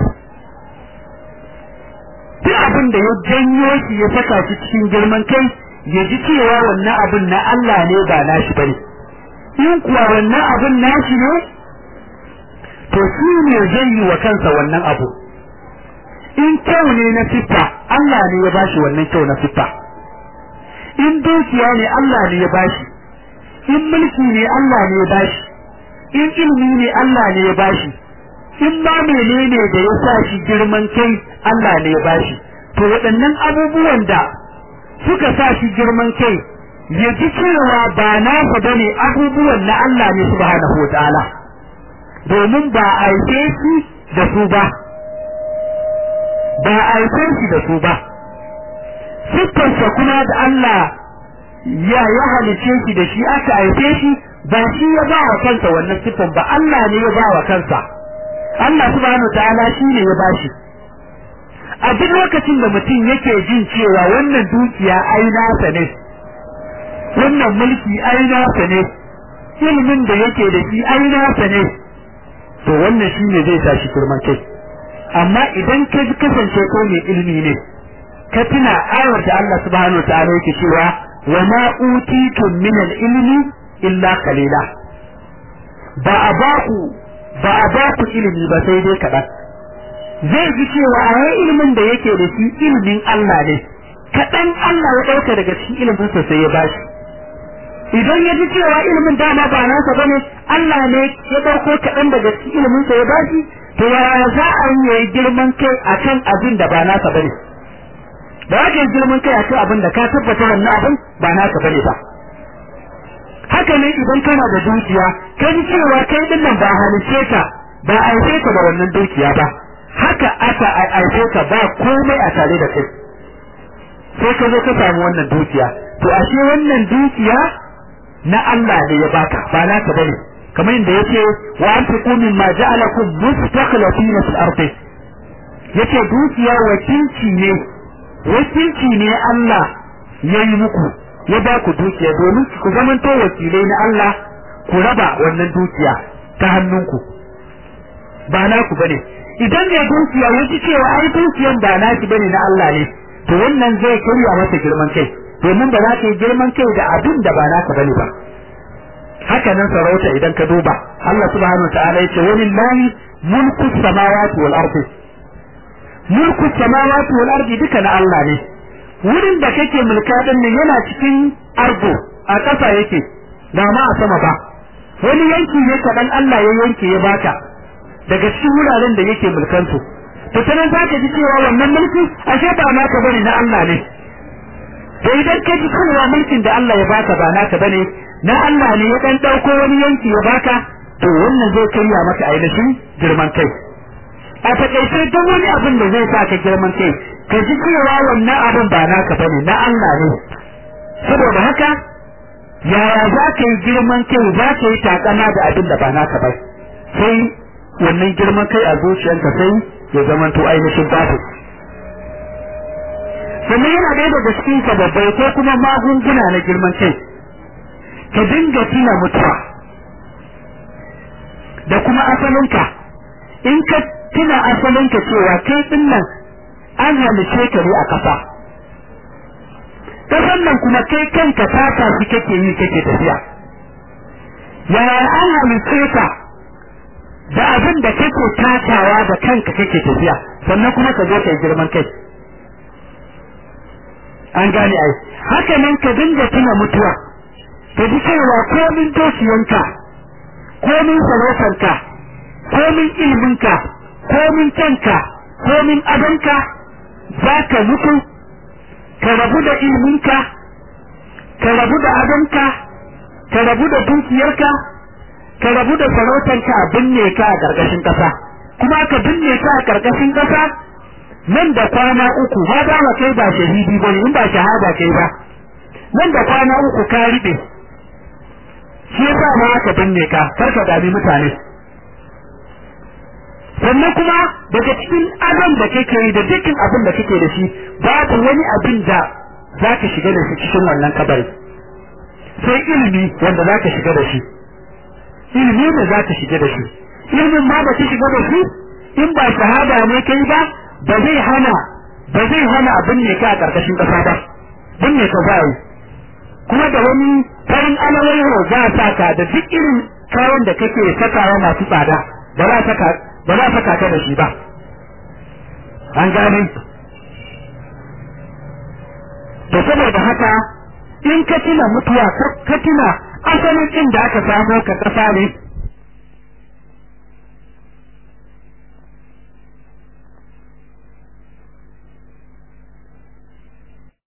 duk abin da ya janyo shi ya saka shi cikin girman kai ya ji cewa wannan abin na Allah ne ba na shi bane in kuwa wannan abin na shi ne to shi ne zai yi wa kansa wannan abu in kyau ne na siffa Allah ne ya bashi wannan kyau na siffa in dukiya ne Allah ne ya bashi in mulki ne Allah ne ya bashi in ilimi ne Allah ne ya bashi in ma menene da ya sa shi girman kai Allah ne ya bashi to waɗannan abubuwan da suka sa shi girman kai ya ji cewa ba nasa bane abubuwan na Allah ne subhanahu wa ta'ala domin ba a haife shi da su ba ba a haife shi da su ba siffarsa kuma da Allah ya ya halice shi da shi aka haife shi ba shi ya ba wa kansa wannan siffan ba Allah ne ya ba wa kansa Allah subhanahu ta'ala shi ne ya bashi a duk lokacin da mutum yake jin cewa wannan dukiya ai nasa ne wannan mulki ai nasa ne ilimin da yake da shi ai nasa ne to wannan shi ne zai sa shi girman kai amma idan ka kasance ko mai ilimi ne ka tuna ayar da Allah subhanahu ta'ala yake cewa wa ma utitum min al-ilmi illa qalila ba a ba ku ba a ba ku ilimi ba sai dai kaɗan zai ji cewa a yi ilimin da yake da shi ilimin Allah ne kaɗan Allah ya ɗauka daga cikin ilimin sa sai ya bashi idan ya ji cewa ilimin dama ba nasa bane Allah ne ya ɗauko kaɗan daga cikin ilimin sa ya bashi to yaya za a yi yayi girman kai akan abin da ba nasa bane da ake girman kai akan abin da ka tabbata wannan abin ba nasa bane ba haka ne idan kana da dukiya ka ji cewa kai din nan ba halice ka ba aice ka da wannan dukiya ba haka aka aice ka ba komai a tare da kai sai ka zo ka samu wannan dukiya to ashe wannan dukiya na Allah ne ya baka ba naka bane kamar yadda yace wa anfiqu mimma ja'alakum mustakhlifina fil ardi yace dukiya wakilci ne wakilci ne Allah yayi muku ya ba ku dukiya domin ku zamanto wakilai na Allah ku raba wannan dukiya ta hannunku ba naku bane idan mai dukiya ya ji cewa ai dukiyan ba naki bane na Allah ne to wannan zai karya masa girman kai domin ba za ka yi girman kai da abin da ba naka bane ba haka nan sarauta idan ka duba Allah subhanahu wa ta'ala yace walillahi mulku samawati wal ardi mulku samawati wal ardi duka na Allah ne wurin da kake mulka din nan yana cikin argo a ƙasa yake ba ma a sama ba wani yanki ne kaɗan Allah ya yanke ya baka daga cikin wuraren da yake mulkan su to sanan za ka ji cewa wannan mulki ashe ba naka bane na Allah ne to idan ka ji cewa mulkin da Allah ya baka ba naka bane na Allah ne ya dan dauko wani yanki ya baka to wannan zai karya maka ainihin girman kai a takaice duk wani abin da zai sa ka girman kai ka ji cewa wannan abin ba naka bane na Allah ne saboda haka yaya za ka yi girman kai za ka yi takama da abin da ba naka ba sai wannan girman kai a zuciyarka sai ya zamanto ainihin babu sannan yana ɗaya daga cikin sababbai ko kuma magunguna na girman kai ka dinga tuna mutuwa da kuma asalinka in ka tuna asalinka cewa kai din nan an halice ka ne a ƙasa ƙasan nan kuma kai kanka tata shi kake yi kake tafiya yaya an halice ka da abin da kake tatawa da kanka kake tafiya sannan kuma ka zo ka yi girman kai an gane ai haka nan ka dinga tuna mutuwa ka ji cewa komin dosiyanka komin sarautarka komin ilminka komin kanka komin adonka za ka mutu ka rabu da ilminka ka rabu da adonka ka rabu da dukiyarka ka rabu da sarautarka a binne ka a ƙarƙashin ƙasa kuma ka binne ka a ƙarƙashin ƙasa nan da kwana uku ba za ka kai ba shahidi ba in ba shahada kai ba nan da kwana uku ka riɓe shi yasa ma aka binne ka kar ka dami mutane sannan kuma daga cikin adam da kake yi da dukkan abin da kake da shi babu wani abin da za ka shiga da shi cikin wannan kabari sai ilimi wanda za ka shiga da shi ilimi ne za ka shiga da shi ilimin ma ba ka shiga da shi in ba shahada ne kai ba ba zai hana ba zai hana abin ne ka a ƙarƙashin ƙasa ba binne ka za yi kuma da wani farin alawaiho za a saka da duk irin kayan da kake sakawa masu tsada ba za saka ba za saka ka da shi ba an gane to saboda haka in ka tuna mutuwa ka tuna asalin inda aka samo ka kasa ne